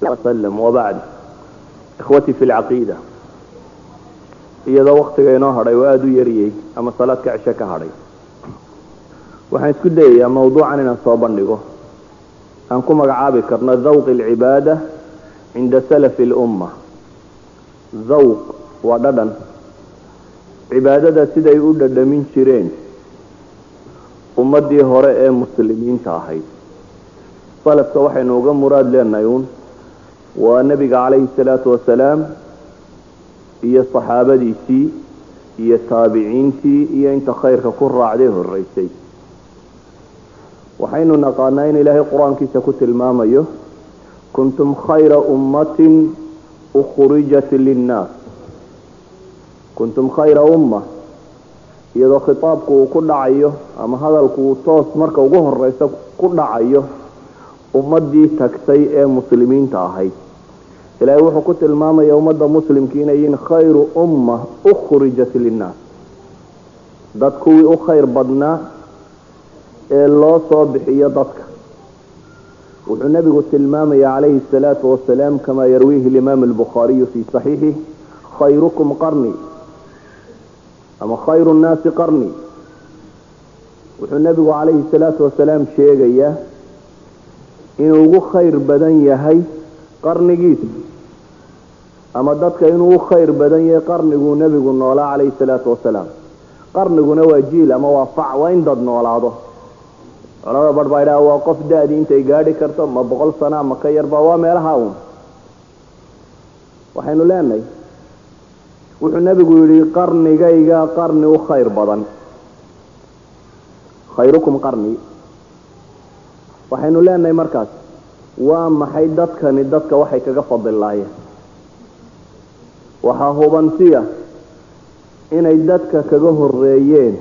وسلم وبعد إخوتي في العقيدة iyadoo waktiga inoo hadhay oo aada u yariyey ama salaadka cishe ka hadhay waxaan isku dayayaa mawduucan inaan soo bandhigo aan ku magacaabi karno dhawq alcibaada cinda salafi اlumma dhawq waa dhadhan cibaadada siday u dhadhamin jireen ummadii hore ee muslimiinta ahayd salafka waxaynu uga muraad leenahay uun waa nebiga calayhi salaatu wasalaam iyo saxaabadiisii iyo taabiciintii iyo inta khayrka ku raacday horeysay waxaynu naqaanaa in ilaahay qur-aankiisa ku tilmaamayo kuntum khayra ummatin ukhrijat linnaas kuntum khayra umma iyadoo khitaabku uu ku dhacayo ama hadalku uu toos marka ugu horeysa ku dhacayo ummadii tagtay ee muslimiinta ahayd ilaahay wuxuu ku tilmaamaya ummadda muslimki inay yihiin khayru umma ukhrijat linnaas dad kuwii u khayr badnaa ee loo soo bixiyo dadka wuxuu nebigu tilmaamaya calayhi الsalaatu wasalaam kama yarwiihi اlimaam albukhaariyu fii صaxiixih khayrukum qarni ama khayru nnaasi qarni wuxuu nebigu calayhi الsalaatu wasalaam sheegayaa inuu ugu khayr badan yahay qarnigiisa ama dadka inuu u khayr badan yahay qarniguu nebigu noolaa calayhi salaatu wasalaam qarniguna waa jiil ama waa fac waa in dad noolaado culamada bar baa idhaha waa qof da-dii intay gaadhi karto ma boqol sana ma ka yarba waa meelaha uun waxaynu leenahay wuxuu nebigu yidhi qarnigayga qarni u khayr badan khayrukum qarni waxaynu leenahay markaas waa maxay dadkani dadka waxay kaga fadilaayeen waxaa hubantiya inay dadka kaga horeeyeen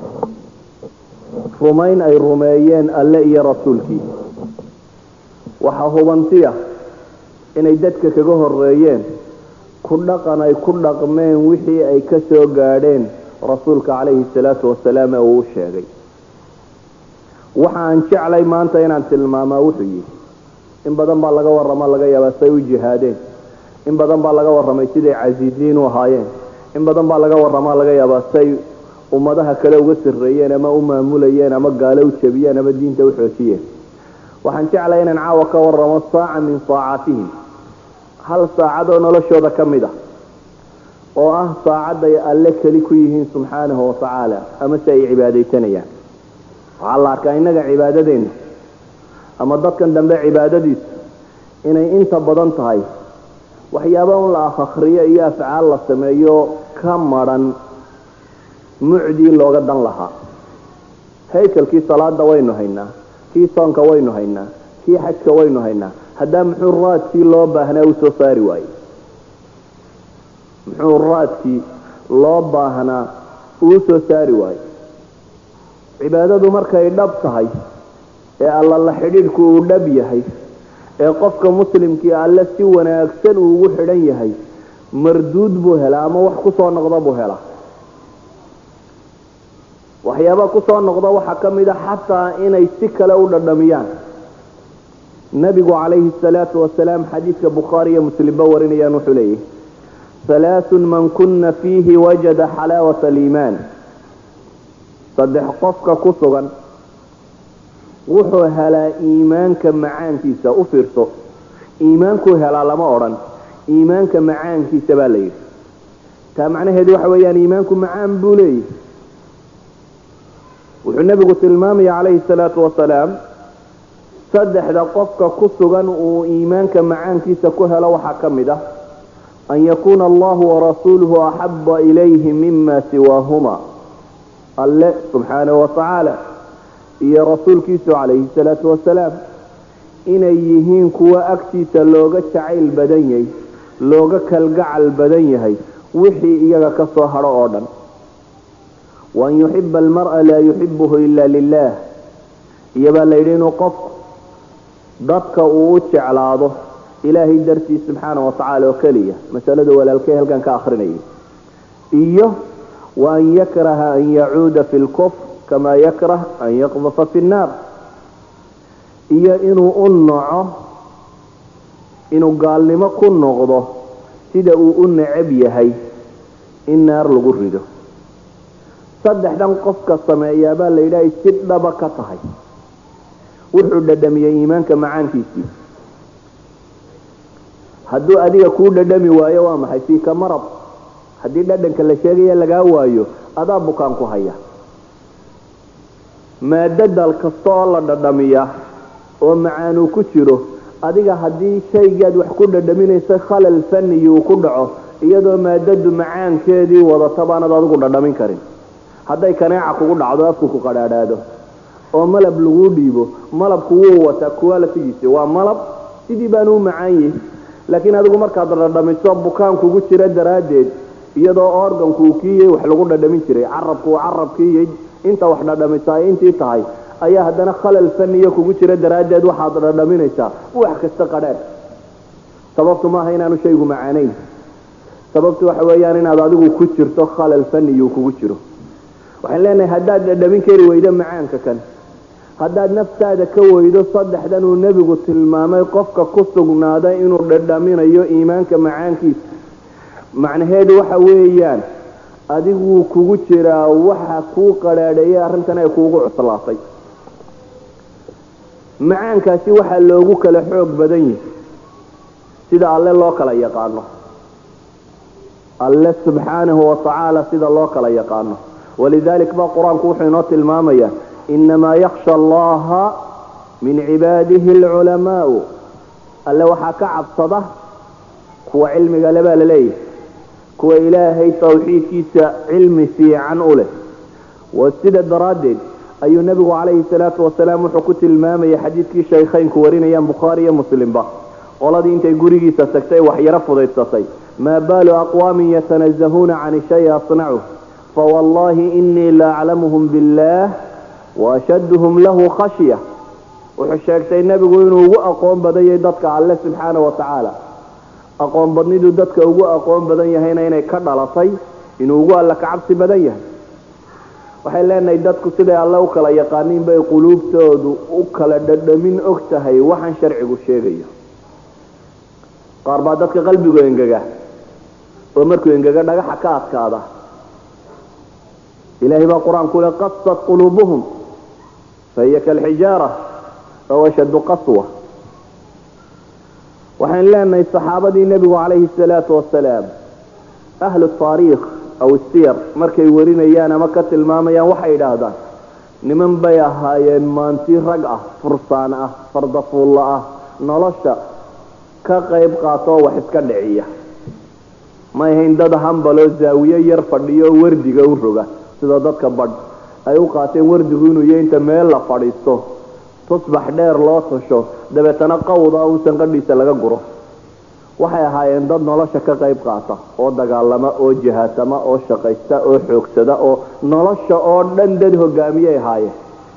rumayn ay rumeeyeen alle iyo rasuulkiisa waxaa hubantiya inay dadka kaga horeeyeen ku dhaqan ay ku dhaqmeen wixii ay ka soo gaadheen rasuulka calayhi salaatu wasalaam ee uu u sheegay waxa aan jeclay maanta inaan tilmaamaa wuxuu yihi in badan baa laga warrama laga yaabaa say u jihaadeen in badan baa laga warramay siday casiiziin u ahaayeen in badan baa laga warramaa laga yaabaa say ummadaha kale uga sarreeyeen ama u maamulayeen ama gaalo u jabiyeen ama diinta u xoojiyeen waxaan jeclay inaan caawa ka warramo saaca min saacatihim hal saacadoo noloshooda ka mid ah oo ah saacadday alle keli ku yihiin subxaanahu watacaala ama si ay cibaadaysanayaan waxaa la arkaa innaga cibaadadeenna ama dadkan dambe cibaadadiisu inay inta badan tahay waxyaaba un la akhriyo iyo afcaal la sameeyo ka madran mucdii looga dan lahaa haykalkii salaada waynu haynaa kii soonka waynu haynaa kii xajka waynu haynaa haddaa muxuu raadkii loo baahnaa u soo saari waayey muxuu raadkii loo baahnaa uu soo saari waayey cibaadadu markay dhab tahay ee alla la xidhiidhku uu dhab yahay ee qofka muslimkii alle si wanaagsan uu ugu xidhan yahay marduud buu helaa ama wax kusoo noqda buu helaa waxyaaba kusoo noqda waxaa ka mid a xataa inay si kale u dhadhamiyaan nabigu calayhi salaatu wasalaam xadiidka bukhaari iyo muslimba warinayaan wuxuu leeyahy halaathun man kuna fiihi wajada xalaawata aliimaan saddex qofka ku sugan wuxuu helaa iimaanka macaankiisa u fiirso iimaankuu helaa lama odhan iimaanka macaankiisa baa la yidhi taa macnaheedu waxa weeyaan iimaanku macaan buu leeyahy wuxuu nebigu tilmaamaya calayhi salaatu wasalaam saddexda qofka ku sugan uu iimaanka macaankiisa ku helo waxaa ka mid ah an yakuuna allahu warasuuluhu axaba ilayhi mima siwaahuma alle subxaanahu watacaala iyo rasuulkiisu calayhi salaatu wasalaam inay yihiin kuwa agtiisa looga jacayl badan yahay looga kalgacal badan yahay wixii iyaga ka soo hadho oo dhan waan yuxiba almar'a laa yuxibuhu ila lilah iyobaa la yidhi inuu qofku dadka uu u jeclaado ilaahay dartiis subxaana watacaala oo keliya masalada walaalkay halkan ka akrinayay iyo waan yakraha an yacuuda fi lkufr kama yakrah an yaqdafa fi nnaar iyo inuu u naco inuu gaalnimo ku noqdo sida uu u necab yahay in naar lagu rido saddexdan qofka sameeyaabaa la yidhahay si dhaba ka tahay wuxuu dhadhamiyey iimaanka macaankiisii hadduu adiga kuu dhadhami waayo waa maxay fiika marad haddii dhadhanka la sheegaya lagaa waayo adaa bukaan ku haya maadadal kasta oo la dhadhamiya oo macaanuu ku jiro adiga haddii shaygaad wax ku dhadhaminaysa khalal faniyi uu ku dhaco iyadoo maadadu macaankeedii wadata baanad adigu dhadhamin karin hadday kaneeca kugu dhacdo afku ku qadhaadhaado oo malab laguu dhiibo malabku wuu wataa kuwa lafigiisa waa malab sidii baanu u macaan yihi laakiin adigu markaad dhadhamiso bukaan kugu jira daraaddeed iyadoo organku uu kiiyey wax lagu dhadhamin jiray carabku uu carabkiiyey inta wax dhadhamisa ay intii tahay ayaa haddana khalal faniya kugu jira daraaddeed waxaad dhadhaminaysaa wax kasta qadhaadh sababtu maaha inaanu shaygu macaanayn sababtu waxa weeyaan inaad adigu ku jirto khalal faniyuu kugu jiro waxaan leenahay haddaad dhadhamin kari weydo macaanka kan haddaad naftaada ka weydo saddexdan uu nebigu tilmaamay qofka ku sugnaaday inuu dhadhaminayo iimaanka macaankiisa macnaheedu waxa weeyaan adiguu kugu jiraa waxa kuu qadhaadheeyay arrintan ay kuugu cuslaatay macaankaasi waxaa loogu kala xoog badan yihi sida alle loo kala yaqaano alle subxaanahu watacaala sida loo kala yaqaano walidalik ba qur-aanku wuxuu inoo tilmaamaya inamaa yaksha allaha min cibaadihi alculamaau alle waxaa ka cabsada kuwa cilmiga le baa laleeyahy kuwa ilaahay tawxiidkiisa cilmi fiican u leh wa sida daraaddeed ayuu nebigu calayhi salaatu wasalaam wuxuu ku tilmaamayay xadiidkii shaykhaynku warinayaan bukhaari iyo muslimba qoladii intay gurigiisa tagtay waxyaro fudaydsatay maa baalu aqwaamin yatanazahuuna can shay asnacu fawallahi inii la aclamuhum billah waashaduhum lahu khashya wuxuu sheegtay nebigu inuu ugu aqoon badanyay dadka alle subxaana wa tacaala aqoon badnidu dadka ugu aqoon badan yahayna inay ka dhalatay inuu ugu alla ka cabsi badan yahay waxay leenahay dadku siday alle u kala yaqaaniin bay quluubtoodu u kala dhadhamin og tahay waxaan sharcigu sheegayo qaar baa dadka qalbigu engega oo markuu engega dhagaxa ka adkaada ilahay baa qur-aanku le qasat quluubuhum fahiya kalxijaara aw ashaddu qaswa waxaan leenahay saxaabadii nebigu calayhi salaatu wasalaam ahlu taariikh aw siyar markay warinayaan ama ka tilmaamayaan waxay idhaahdaan niman bay ahaayeen maanti rag ah fursaan ah fardafuulla ah nolosha ka qayb qaatoo wax iska dhiciya may ahayn dad hambaloo zaawiye yar fadhiyo oo wardiga u roga sida dadka badh ay u qaateen wardigu inuu iyo inta meel la fadhiisto tusbax dheer loo tasho dabeetana qawda un sanqadhiisa laga guro waxay ahaayeen dad nolosha ka qayb qaata oo dagaalama oo jihaatama oo shaqaysta oo xoogsada oo nolosha oo dhan dad hogaamiyay ahaayeen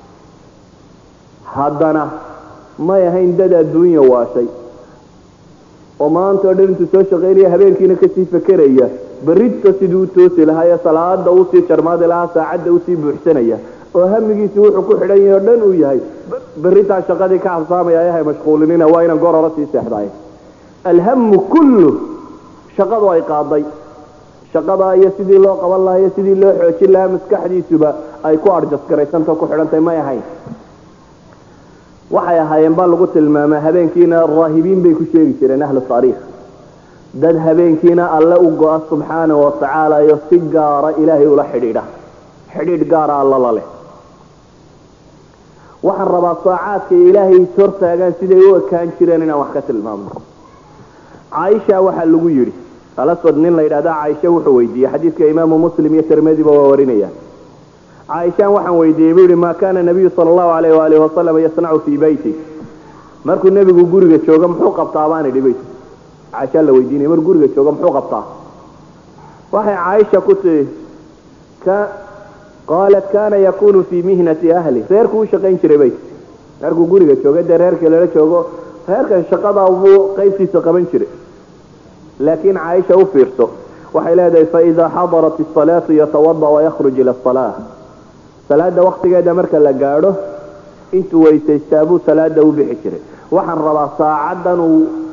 haddana may ahayn dad adduunya waashay oo maanta o dhan intuu soo shaqaynaya habeenkiina kasii fakeraya berrita siduu u toosi lahaa ee salaada usii jarmaadi lahaa saacadda usii buuxsanaya oo hamigiisi wuxuu ku xidhan yahay o dhan uu yahay berritaa shaqadii ka habsaamaya ayahay mashquulinina waa inaan gorora sii seexdaay alhamu kullu shaqadu ay qaaday shaqada iyo sidii loo qaban lahaa iyo sidii loo xoojin lahaa maskaxdiisuba ay ku arjasgaraysanta ku xidhantay may ahayn waxay ahaayeen baa lagu tilmaamaa habeenkiina raahibiin bay ku sheegi jireen ahlu taariikh dad habeenkiina alle u go-a subxaana wa tacaala iyo si gaara ilaahay ula xidhiidha xidhiidh gaara alla la leh waxaan rabaa saacaadka ilaahay is hortaagaan siday u ekaan jireen inaan wax ka tilmaamno caaisha waxaa lagu yidhi alaswad nin la yidhahda caaisha wuxuu weydiiyey xadiidka imaamu muslim iyo tirmadiba waa warinayaan caaishaan waxaan weydiiyey buu yihi maa kaana nabiyu sala allahu alayh waalihi wasalam yasnacu fii beyti markuu nebigu guriga joogo muxuu qabtaa baan idhi beyt caaisha la weydiinaya markuu guriga joogo muxuu qabtaa waxay caaisha ku tihi ka qaalat kana yakunu fii mihnati ahli reerku u shaqayn jiray beyt markuu guriga joogo dee reerka lala joogo reerkan shaqada buu qaybtiisa qaban jiray laakiin caaisha u fiirso waxay leedahay faida xadarat asalaatu yatawada wayakhruj ila asalaa salaada waktigeeda marka la gaadho intuu weysaystaa buu salaada u bixi jiray waxaan rabaa saacadan uu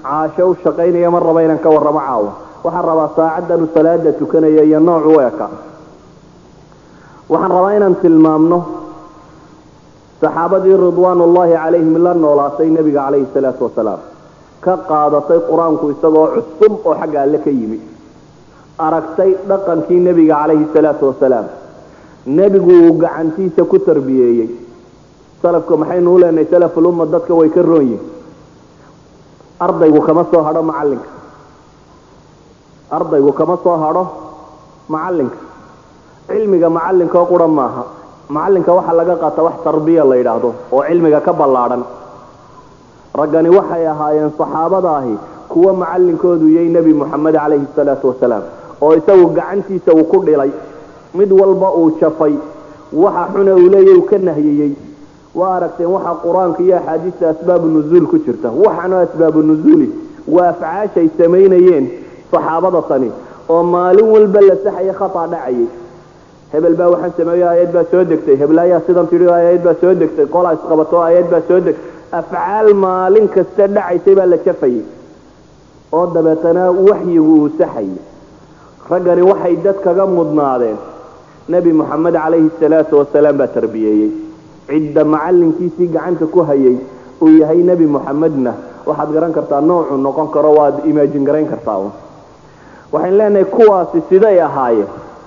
caasho u shaqaynaya ma raba inaan ka warramo caawa waxaan rabaa saacaddan u salaada tukanaya iyo nooc u eka waxaan rabaa inaan tilmaamno saxaabadii ridwaanullaahi calayhim la noolaatay nebiga calayhi salaatu wasalaam ka qaadatay qur-aanku isagoo cusub oo xagga alle ka yimi aragtay dhaqankii nebiga calayhi salaatu wasalaam nebigu uu gacantiisa ku tarbiyeeyey salafka maxaynu u leenahay salafulumma dadka way ka roon yihin ardaygu kama soo hadho macallinka ardaygu kama soo hadho macallinka cilmiga macallinka oo qura maaha macallinka waxaa laga qaata wax tarbiya la yidhaahdo oo cilmiga ka ballaadhan raggani waxay ahaayeen saxaabadaahi kuwa macallinkoodu yay nebi moxamed calayhi salaatu wasalaam oo isagu gacantiisa uu ku dhilay mid walba uu jafay waxa xuna uu leeya uu ka nahyiyey waa aragteen waxaa qur-aanka iyo axaadiista asbaabu nuzuul ku jirta waxaana asbaabu nuzuuli waa afcaashay samaynayeen saxaabada tani oo maalin walba la saxaya khata dhacayay hebel baa waxaan sameeyo aayad baa soo degtay hebel ayaa sidan tidhi aayad baa soo degtay qolaa isqabato aayad baa soo degtay afcaal maalin kasta dhacaysay baa la jafayay oo dabeetana waxyigu uu saxayay raggani waxay dad kaga mudnaadeen nebi moxamed calayhi salaatu wasalaam baa tarbiyeeyey cidda macallinkiisii gacanta ku hayay uu yahay nebi moxamedna waxaad garan kartaa noocuu noqon karo waad imaajin garayn kartaa un waxayn leenahay kuwaasi siday ahaayeen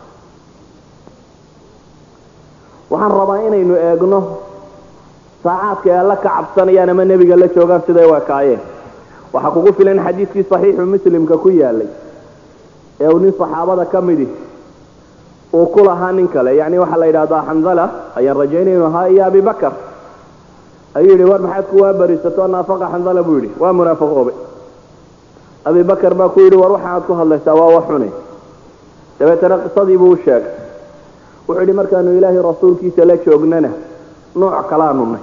waxaan rabaa inaynu eegno saacaadka ay alla ka cabsanayaan ama nebiga la joogaan siday u ekaayeen waxaa kugu filan xadiidkii saxiixu muslimka ku yaalay ee uu nin saxaabada ka midi uu ku lahaa nin kale yacni waxaa la yidhahdaa xandala ayaan rajaynay inu ahaa iyo abibakar ayuu yidhi war maxaad kuwaa barisato naafaqa xandala buu yidhi waa munaafaqoobe abibakar baa ku yidhi war waxaaad ku hadlaysaa waa wax xune dabeetana qisadii buu u sheegay wuxuu yidhi markaanu ilaahay rasuulkiisa la joognana nooc kalaanu nay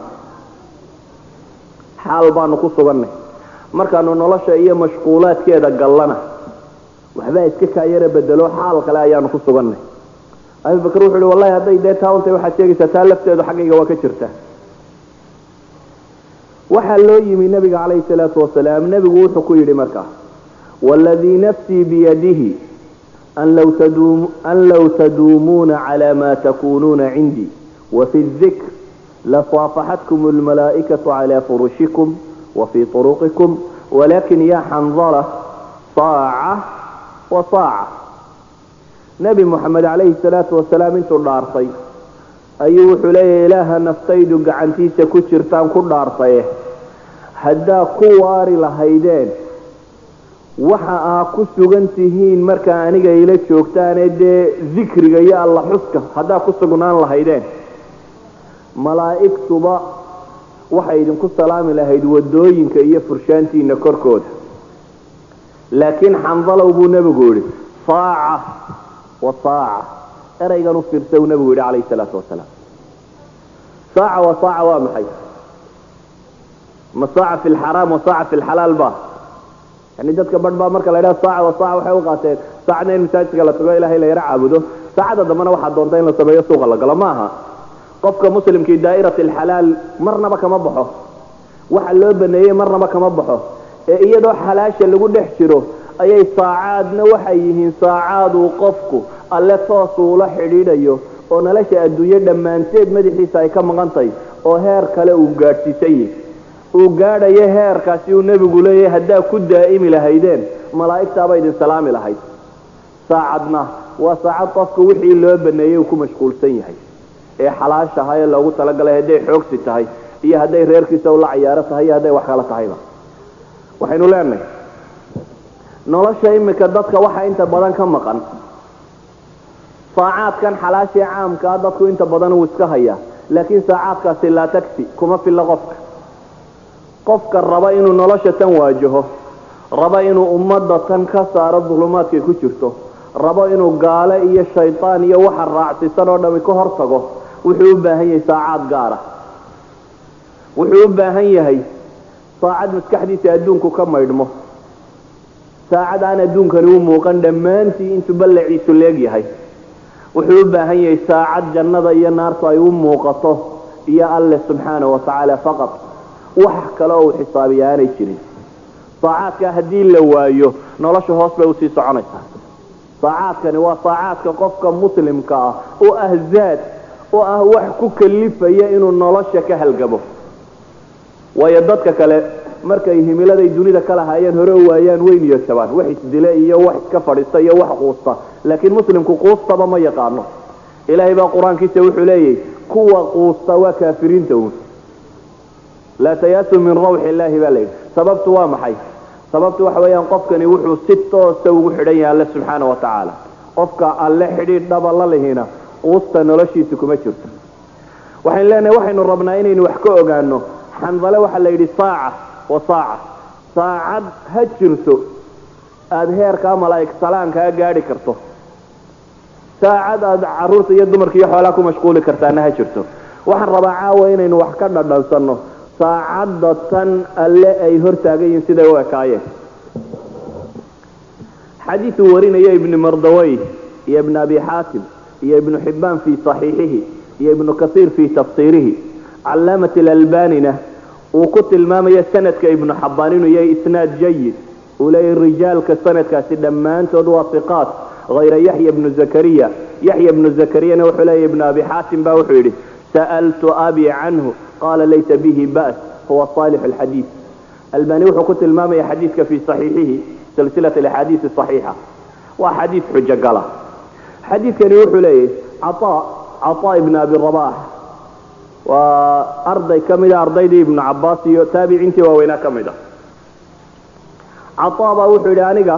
xaal baanu ku sugannay markaanu nolosha iyo mashquulaadkeeda gallana waxbaa iska kaayara bedelo xaal kale ayaanu ku sugannay abibakar wuxuu yidhi wallahi hadday dee taawantay waxaad sheegaysaa taa lafteedu xaggayga waa ka jirta waxaa loo yimi nabiga calayhi salaatu wasalaam nebigu wuxuu ku yidhi markaa waladii nafsii biyadihi an low taduumuuna cala ma takunuuna cindii wafi dikr lasaafaxatkum almalaa'ikatu cala furushikum wafii turuqikum walakin ya xandala saaca wa saaca nebi moxamed calayhi salaatu wasalaam intuu dhaartay ayuu wuxuu leeyahy ilaaha naftaydu gacantiisa ku jirtaan ku dhaartaye haddaa ku waari lahaydeen waxa aa ku sugan tihiin markaa aniga ila joogtaane dee dikriga iyo alla xuska haddaa ku sugnaan lahaydeen malaa'igtuba waxay idinku salaami lahayd wadooyinka iyo furshaantiina korkooda laakiin xandalow buu nebigu yidhi saaca wa saaca eraygan u fiirsa uu nebigu yidhi calayhi salaatu wasalaam saaca wa saaca waa maxay ma saaca fi lxaraam wa saaca fi lxalaal ba yani dadka badh baa marka la ydhaha saaca wa saaca waxay u qaateen saacadna in masaajidka la tago ilahay la yaro caabudo saacada dambena waxaa doonta in la sameeyo suuqa la galo ma aha qofka muslimkii daa'irat alxalaal marnaba kama baxo waxa loo baneeyey marnaba kama baxo ee iyadoo xalaasha lagu dhex jiro ayay saacaadna waxay yihiin saacaad uu qofku alle toos uula xidhiidhayo oo nolosha adduunye dhammaanteed madaxiisa ay ka maqan tahay oo heer kale uu gaadhsiisan yahy uu gaadhayo heerkaasi uu nebigu leeyahay haddaa ku daa'imi lahaydeen malaa'igtaaba idin salaami lahayd saacadna waa saacad qofka wixii loo baneeyey uu ku mashquulsan yahay ee xalaashaha ee loogu talagalay hadday xoogsi tahay iyo hadday reerkiisa ula cayaaro tahay iyo hadday wax kala tahayba waxaynu leenahay nolosha imika dadka waxa inta badan ka maqan saacaadkan xalaashii caamkaa dadku inta badan uu iska hayaa laakiin saacaadkaasi laa tagsi kuma filla qofka qofka raba inuu nolosha tan waajaho raba inuu ummadda tan ka saaro dulumaadkay ku jirto rabo inuu gaale iyo shaydaan iyo waxa raacsisan oo dhami ka hor tago wuxuu u baahan yahay saacaad gaara wuxuu u baahan yahay saacad maskaxdiisa adduunku ka maydhmo saacad aan adduunkani u muuqan dhammaantii intuu ballaciisu leegyahay wuxuu u baahan yahay saacad jannada iyo naartu ay u muuqato iyo alle subxaana wa tacaala faqad wax kale oo uu xisaabiya aanay jirin saacaadka haddii la waayo nolosha hoos bay usii soconaysaa saacaadkani waa saacaadka qofka muslimka ah oo ah zaad oo ah wax ku kalifaya inuu nolosha ka halgamo waayo dadka kale markay himiladay dunida ka lahaayeen hore u waayaan way niyadjabaan wax isdile iyo wax iska fadhiista iyo wax quusta laakiin muslimku quustaba ma yaqaano ilaahay baa qur-aankiisa wuxuu leeyahy kuwa quusta waa kaafiriinta uun laa tayaasu min rawxi illaahi baa layidhi sababtu waa maxay sababtu waxa weeyaan qofkani wuxuu si toosa ugu xidhan yahay alle subxaana wa tacaala qofka alle xidhiidh dhaba la lihina quusta noloshiisa kuma jirto waxaynu leenahay waxaynu rabnaa inaynu wax ka ogaano xandale waxaa la yidhi saaca wa saaca saacad ha jirto aada heerkaa malaa'ig salaankaa gaadhi karto saacad aada caruurta iyo dumarka iyo xoolaa ku mashquuli kartaana ha jirto waxaan rabaa caawa inaynu wax ka dhadhansanno saacadda tan alle ay hortaagan yihiin siday u ekaayeen xadiiuu warinaya ibni mardawey iyo ibn abi xaatim iyo ibnu xibbaan fii saxiixihi iyo ibnu kasiir fii tafsiirihi calaamat alalbanina uu ku tilmaamaya sanadka ibnu xabaan inuu yahay isnaad jayid uu leeyahy rijaalka sanadkaasi dhammaantood waa iqaat hayra yaxya bnu zakariya yaxya bnu zakariyana wuxuu leeyahy ibnu abi xaatim ba wuxuu yidhi sa'altu abi canhu qala laysa bihi ba's huwa saalix alxadiid albani wuxuu ku tilmaamaya xadiidka fii saxiixihi silsilat alaxaadiisi saxiixa waa xadiid xujo gala xadiidkani wuxuu leeyahy cataa cataa ibn abi rabax waa arday ka mida ardaydii ibnu cabaas iyo taabiciintii waaweynaa ka mid a cataa baa wuxuu yidhi aniga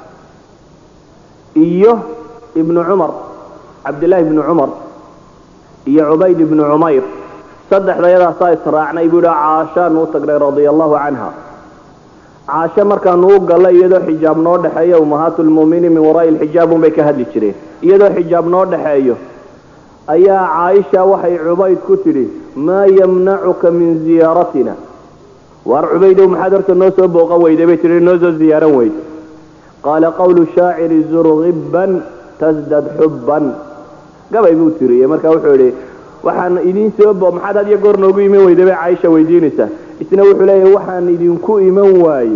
iyo ibnu cumar cabdillahi ibnu cumar iyo cubayd ibnu cumayr saddexdayadaasaa israacnay buu yidhi caashaanu u tagnay radia allahu canha caasho markaanu u gallay iyadoo xijaab noo dhexeeyo ummahaatulmu'miniin min waraa'i lxijaab unbay ka hadli jireen iyadoo xijaab noo dhexeeyo ayaa caaisha waxay cubayd ku tidhi maa yamnacuka min ziyaaratina waar cubaydow maxaad horta noo soo booqan weyday bay tihi noo soo ziyaaran weyda qaala qawlu shaaciri zurgibban tasdad xubban gabay buu tiriyey marka wuxuu idhi waxaan idiin soo bo maxaad had iyo goor noogu iman weyday bay caaisha weydiinaysaa isna wuxuu leeyahy waxaan idinku iman waaye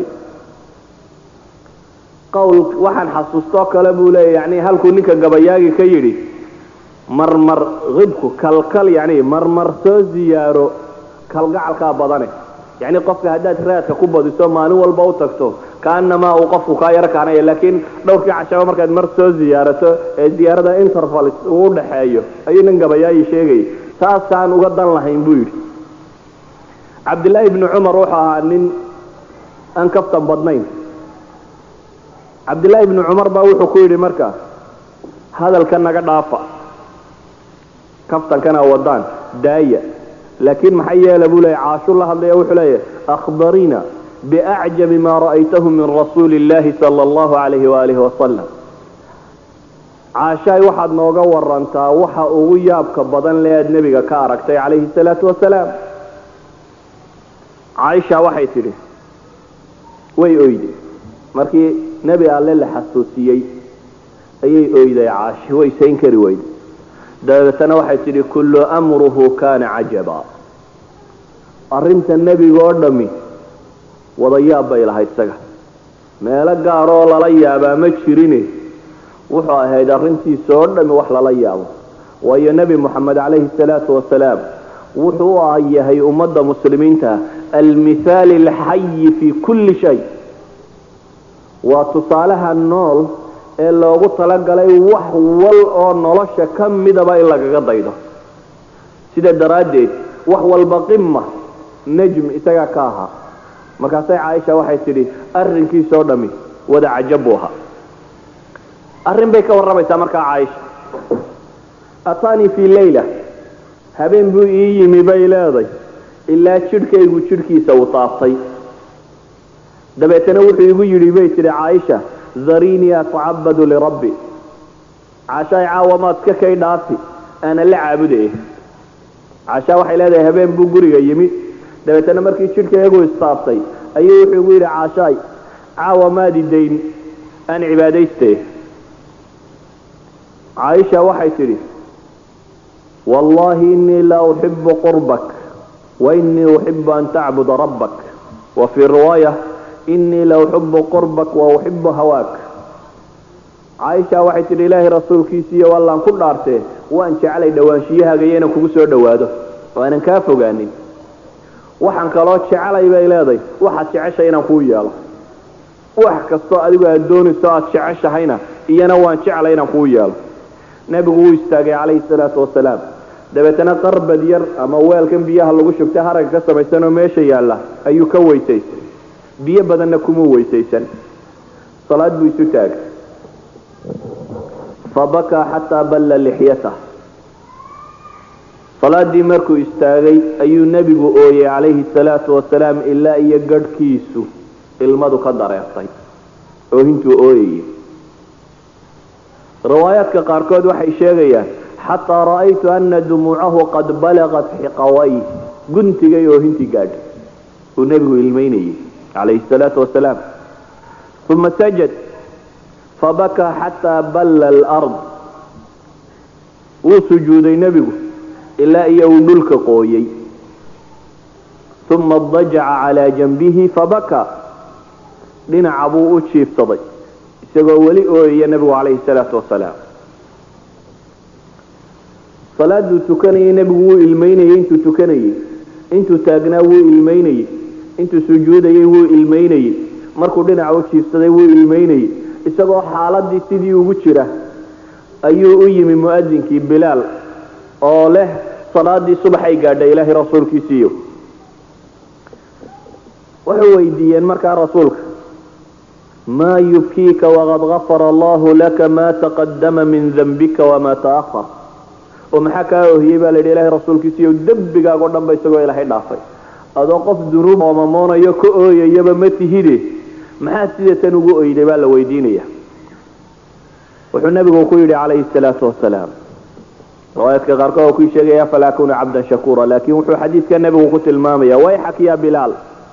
qawl waxaan xasuustoo kale buu leeyahy yani halkuu ninka gabayaagi ka yidhi marmar hibku kalkal yani marmar soo ziyaaro kalgacalkaa badane yani qofka haddaad raadka ku badiso maalin walba u tagto kaanamaa uu qofku kaa yaro kaanaya laakiin dhowrkii cashaba markaad mar soo ziyaarato ee ziyaarada interval uu udhaxeeyo ayuu nin gabayaayi sheegayay saasaan uga dan lahayn buu yidhi cabdillaahi ibni cumar wuxuu ahaa nin aan kaftan badnayn cabdillaahi ibni cumar baa wuxuu ku yidhi marka hadalka naga dhaafa kaftankana wadaan daaya laakiin maxay yeela buu leeya caashu la hadlaya wuxuu leeyahy akhbarina biacjabi ma ra'aytahu min rasuuli illahi sala allahu calayhi waalihi wasalam caashaay waxaad nooga warantaa waxa ugu yaabka badan le aad nebiga ka aragtay calayhi salaatu wasalaam caaisha waxay tidhi way oyday markii nebi alle la xasuusiyey ayay oyday caashi way sayn kari weyday dabeetana waxay tidhi kullu amruhu kaana cajaba arrinta nebiga oo dhammi wada yaab bay lahayd isaga meelo gaaroo lala yaabaa ma jirine wuxuu ahayd arrintiisa oo dhammi wax lala yaabo waayo nebi moxamed calayhi salaatu wasalaam wuxuu u ah yahay ummadda muslimiinta almithaali alxayi fii kulli shay waa tusaalaha nool ee loogu talagalay wax wal oo nolosha ka midaba in lagaga daydo sida daraaddeed wax walba qima najm isagaa ka ahaa markaasay caaisha waxay tidhi arrinkiisoo dhammi wada cajab buu ahaa arrin bay ka warramaysaa markaa caaisha ataanii fii leyla habeen buu ii yimi bay leeday ilaa jidhkaygu jidhkiisa uu taabtay dabeetana wuxuu igu yidhi bay tidhi caaisha darinii atacabadu lirabbi caashaay caawa maad ka kay dhaafi aana la caabuday caashaa waxay leedahay habeen buu guriga yimi dabeetana markii jidhkaygu istaabtay ayuu wuxuu igu yidhi caashaay caawa maadi dayn aan cibaadayste caaisha waxay tidhi wallahi inii la uxibu qurbak wa inii uxibu an tacbuda rabbak wa fii riwaaya inii la uxibu qurbak wa uxibu hawaak caaisha waxay tidhi ilaahay rasuulkiisiiyo wallaan ku dhaartee waan jeclay dhowaanshiyahaga iyo inaan kugu soo dhowaado oo aanan kaa fogaanin waxaan kaloo jeclay bay leedahay waxaad jeceshay inaan kuu yeelo wax kastoo adigu aad doonayso aad jeceshahayna iyana waan jeclay inaan kuu yeelo nebigu wuu istaagay calayhi salaatu wasalaam dabeetana qarbad yar ama weelkan biyaha lagu shubtay haragga ka samaysanoo meesha yaalla ayuu ka weysaystay biyo badanna kumuu weysaysan salaad buu isu taagay fabakaa xataa balla lixyatah salaadii markuu istaagay ayuu nebigu ooyey calayhi salaatu wasalaam ilaa iyo gadhkiisu ilmadu ka dareertay oohintuu ooyayay riwaayaadka qaarkood waxay sheegayaan xataa ra'aytu ana dumuucahu qad balaqat xiqaway guntigay oohintii gaadhay uu nebigu ilmaynayay calayhi salaatu wasalaam uma sajad fabakaa xataa balla alard wuu sujuuday nebigu ilaa iyo uu dhulka qooyey uma dajaca calaa janbihi fabakaa dhinaca buu u jiifsaday isagoo weli ooyaya nebigu calayhi salaatu wasalaam salaaduu tukanayay nebigu wuu ilmaynayey intuu tukanayey intuu taagnaa wuu ilmaynayey intuu sujuudayey wuu ilmaynayey markuu dhinaca u jiifsaday wuu ilmaynayey isagoo xaaladii sidii ugu jira ayuu u yimi mu'adinkii bilaal oo leh salaadii subaxay gaadhay ilaahay rasuulkiisiiyo waxay weydiiyeen markaa rasuulka maa yubkiika waqad gafara allahu laka maa taqadama min dambika wamaa ta'ahar oo maxaa kaa ohiyey baa la yidhi ilahay rasuulkiisiiyo dembigaagoo dhan ba isagoo ilaahay dhaafay adoo qof dunuub oomamoonayo ka ooyayaba ma tihide maxaa sida tan ugu oyday baa la weydiinaya wuxuu nabigu ku yidhi calayhi salaatu wasalaam riwaayaadka qaarkood oo ku sheegaya falaa kuna cabdan shakuura laakin wuxuu xadiidka nabigu ku tilmaamaya wayxak ya bilaal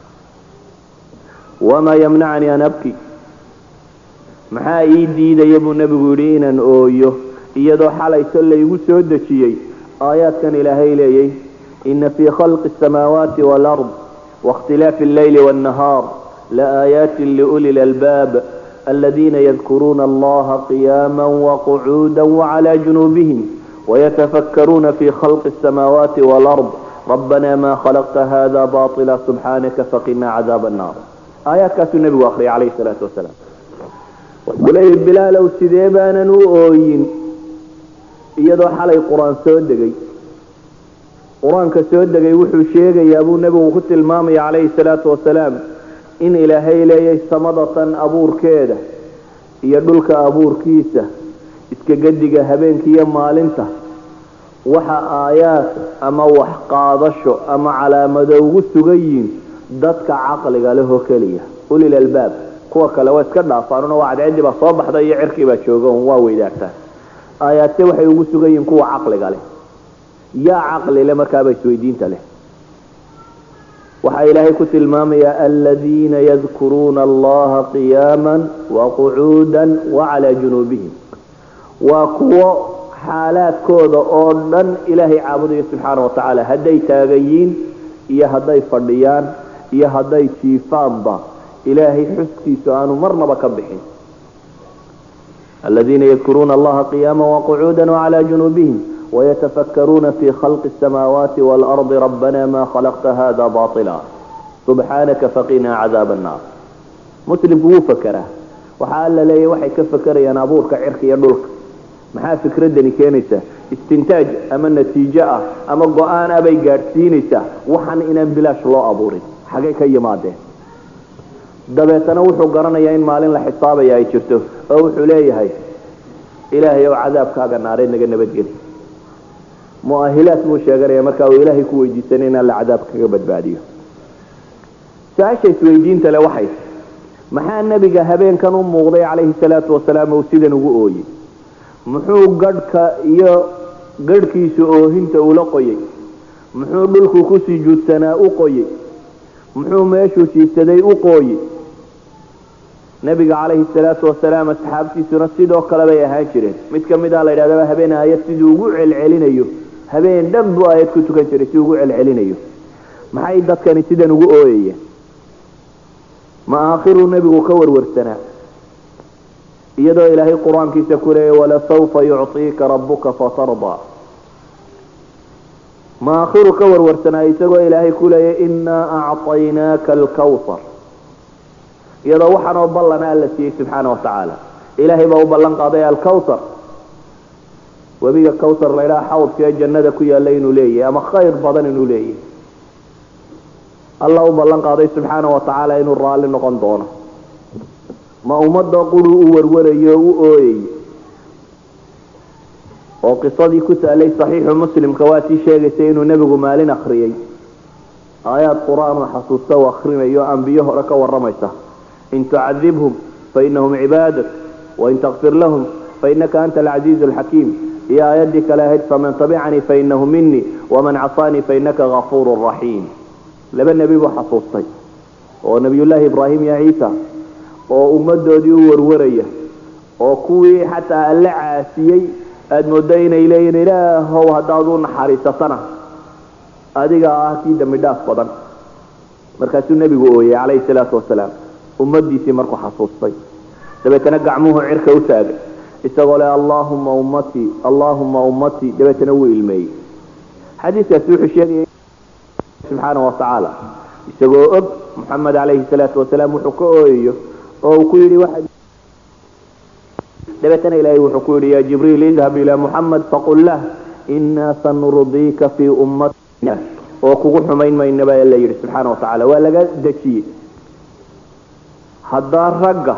wamaa yamnacanii an abki maxaa ii diidaya buu nebigu yidhi inaan ooyo iyadoo xalayso laygu soo dejiyey aayaadkan ilaahay leeyay ina fii khalqi asamaawaati waalard waاkhtilaafi alleyli wاnnahaar laaayaati liuli lalbaab aladiina yadkuruuna allaha qiyaama waqcuuda waclى junuubihim wayatafakkaruuna fi khalqi asamaawaati waalard rabbana ma khalaqta hada baطila subxaanaka faqina cadaab annaar aayaadkaasuu nebigu akriyay calayhi salaatu wasalaam wuxuu leeyahy bilaalow sidee baanan u ooyin iyadoo xalay qur-aan soo degay qur-aanka soo degay wuxuu sheegayaa buu nebigu ku tilmaamaya calayhi salaatu wasalaam in ilaahay leeyahay samadatan abuurkeeda iyo dhulka abuurkiisa iska gediga habeenkiiyo maalinta waxa aayaad ama wax qaadasho ama calaamado ugu sugan yihiin dadka caqliga lehoo keliya ulil albaab kuwa kale waa iska dhaafaanuna waa cadceedii baa soo baxda iyo cirkii baa jooga un waa weydaagtaan aayaadse waxay ugu sugan yihiin kuwa caqliga leh yaa caqli leh markaaba isweydiinta leh waxaa ilaahay ku tilmaamayaa aladiina yadkuruuna allaha qiyaama waqucuuda wacalaa junuubihim waa kuwo xaalaadkooda oo dhan ilaahay caabudayo subxaana wa tacaala hadday taagayiin iyo hadday fadhiyaan iyo hadday jiifaanba ilaahay xuskiisu aanu marnaba ka bixin aladiina yadkuruuna allaha qiyaama waqucuuda wacalaa junuubihim ويتفكرون في خلق السماوات والأرض ربنا ما خلقت هذا باطلا سبحانك فقنا عذاب النار مسلم هو فكره وحال لي وحي كفكر يا نابورك عرك يا دولك maxaa fikradani keenaysaa istintaaj ama natiijo ah ama go-aan ah bay gaadhsiinaysaa waxaan inaan bilaash loo abuurin xagay ka yimaadeen dabeetana wuxuu garanayaa in maalin la xisaabaya ay jirto oo wuxuu leeyahay ilaahay ow cadaabkaaga naareed naga nabadgeli muahilaad buu sheeganaya markaa uu ilaahay ku weydiisanay inaan la cadaab kaga badbaadiyo su-aasha isweydiinta le waxay maxaa nebiga habeenkan u muuqday calayhi salaatu wasalaam uu sidan ugu ooyey muxuu gadhka iyo gadhkiisa oohinta ula qoyey muxuu dhulku ku sujuudsanaa u qoyey muxuu meeshuu jiibsaday u qooyey nebiga calayhi salaatu wasalaam asxaabtiisuna sidoo kale bay ahaan jireen mid ka mid a la yidhahdaba habeen aayad siduu ugu celcelinayo habeen dhan buu aayad ku tukan jiray si ugu celcelinayo maxay dadkani sidan ugu ooyayeen ma aakhiruu nebigu ka warwarsanaa iyadoo ilaahay qur-aankiisa ku leeyay walasawfa yucطiika rabuka fatardaa ma aakhiru ka warwarsanaa isagoo ilaahay ku leeyay inaa acطaynaaka alkawsar iyadoo waxaanoo ballana alla siiyey subxaana wa tacaala ilaahay baa u ballan qaaday alkawsar webiga kawsar la ydhaha xawdka ee jannada ku yaalla inuu leeyahay ama khayr badan inuu leeyahay alla u ballan qaaday subxaana wa tacaala inuu raalli noqon doono ma ummadda quruu u warwarayo o u ooyay oo qisadii ku taalay saxiixu muslimka waa tii sheegaysay inuu nebigu maalin akriyey aayaad qur-aan oo xasuusta u akrinayo ambiyo hore ka waramaysa in tucadibhum fainahum cibaadak wain takfir lahum fainaka anta alcaziizu alxakiim iyo aayaddii kale ahayd faman tabicanii fainahu minii waman casaanii fainaka gafuuru raxiim laba nebi buu xasuustay oo nebiyullaahi ibraahim iyo ciisa oo ummaddoodii u warwaraya oo kuwii xataa alla caasiyey aada mooddo inay leeyihin ilaahow haddaad u naxariisatana adigaa ah kii dambi dhaaf badan markaasuu nebigu ooyey calayhi salaatu wasalaam ummadiisii markuu xasuustay dabeetana gacmuhu cirka u taagay isagoo le allaahuma ummatii allaahuma ummatii dabeetana wuu ilmeeyey xadiiskaasi wuxuu sheegaya subxaana wa tacaala isagoo og moxamed calayhi salaatu wasalaam wuxuu ka ooyayo oo uu ku yidhi waxaad dabeetana ilaahay wuxuu ku yidhi ya jibriil idhab ilaa muxamed faqul lah inaa sanurdiika fii ummatina oo kugu xumayn mayna baa la yidhi subxaana wa tacaala waa laga dejiyey haddaa ragga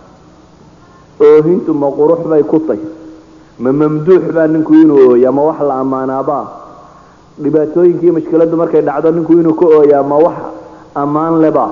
oohintu ma qurux bay ku tay ma mamduux baa ninku inuu ooya ma wax la ammaanaabaa dhibaatooyinkii mashkiladdu markay dhacdo ninku inuu ka ooyaa ma wax ammaan leba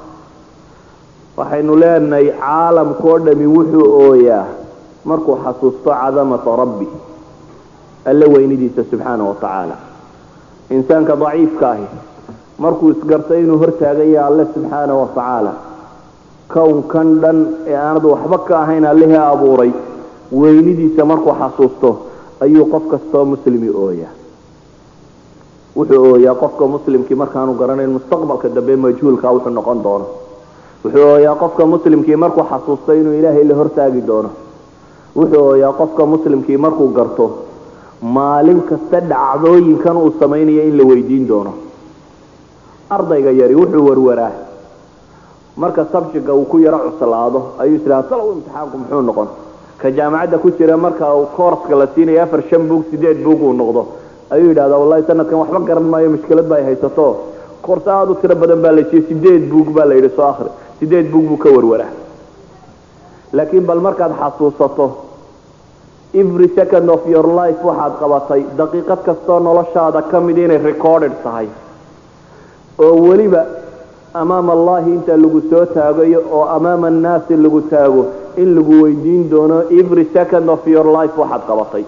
waxaynu leenahay caalamkao dhami wuxuu ooyaa markuu xasuusto cadamata rabbi alle weynidiisa subxaana wa tacaala insaanka daciifka ahi markuu isgarto inuu hortaagaya alle subxaana wa tacaala kownkan dhan ee aanad waxba ka ahayn allihii abuuray weynidiisa markuu xasuusto ayuu qof kastoo muslimi ooyaa wuxuu ooyaa qofka muslimkii markaanu garanayn mustaqbalka dambe majhuulka wuxuu noqon doono wuxuu ooyaa qofka muslimkii markuu xasuusto inuu ilaahay la hortaagi doono wuxuu ooyaa qofka muslimkii markuu garto maalin kasta dhacdooyinkan uu samaynayo in la weydiin doono ardayga yari wuxuu warwaraa marka sabjiga uu ku yaro cuslaado ayuu islaa salow imtixaanku muxuu noqon ka jaamacadda ku jira marka uu koorska la siinayo afar shan buug sideed buug uu noqdo ayuu yidhahdaa wallahi sanadkan waxba garan maayo mushkilad ba ay haysato koorse aada u tiro badan baa la siiyey sideed buug baa la yidhi soo akhri sideed buug buu ka warwaraa laakiin bal markaad xasuusato every second of your life waxaad qabatay daqiiqad kastoo noloshaada ka mid inay recorded tahay oo weliba amaama allahi inta lagu soo taagayo oo amaama annaasi lagu taago in lagu weydiin doono every second of your life waxaad qabatay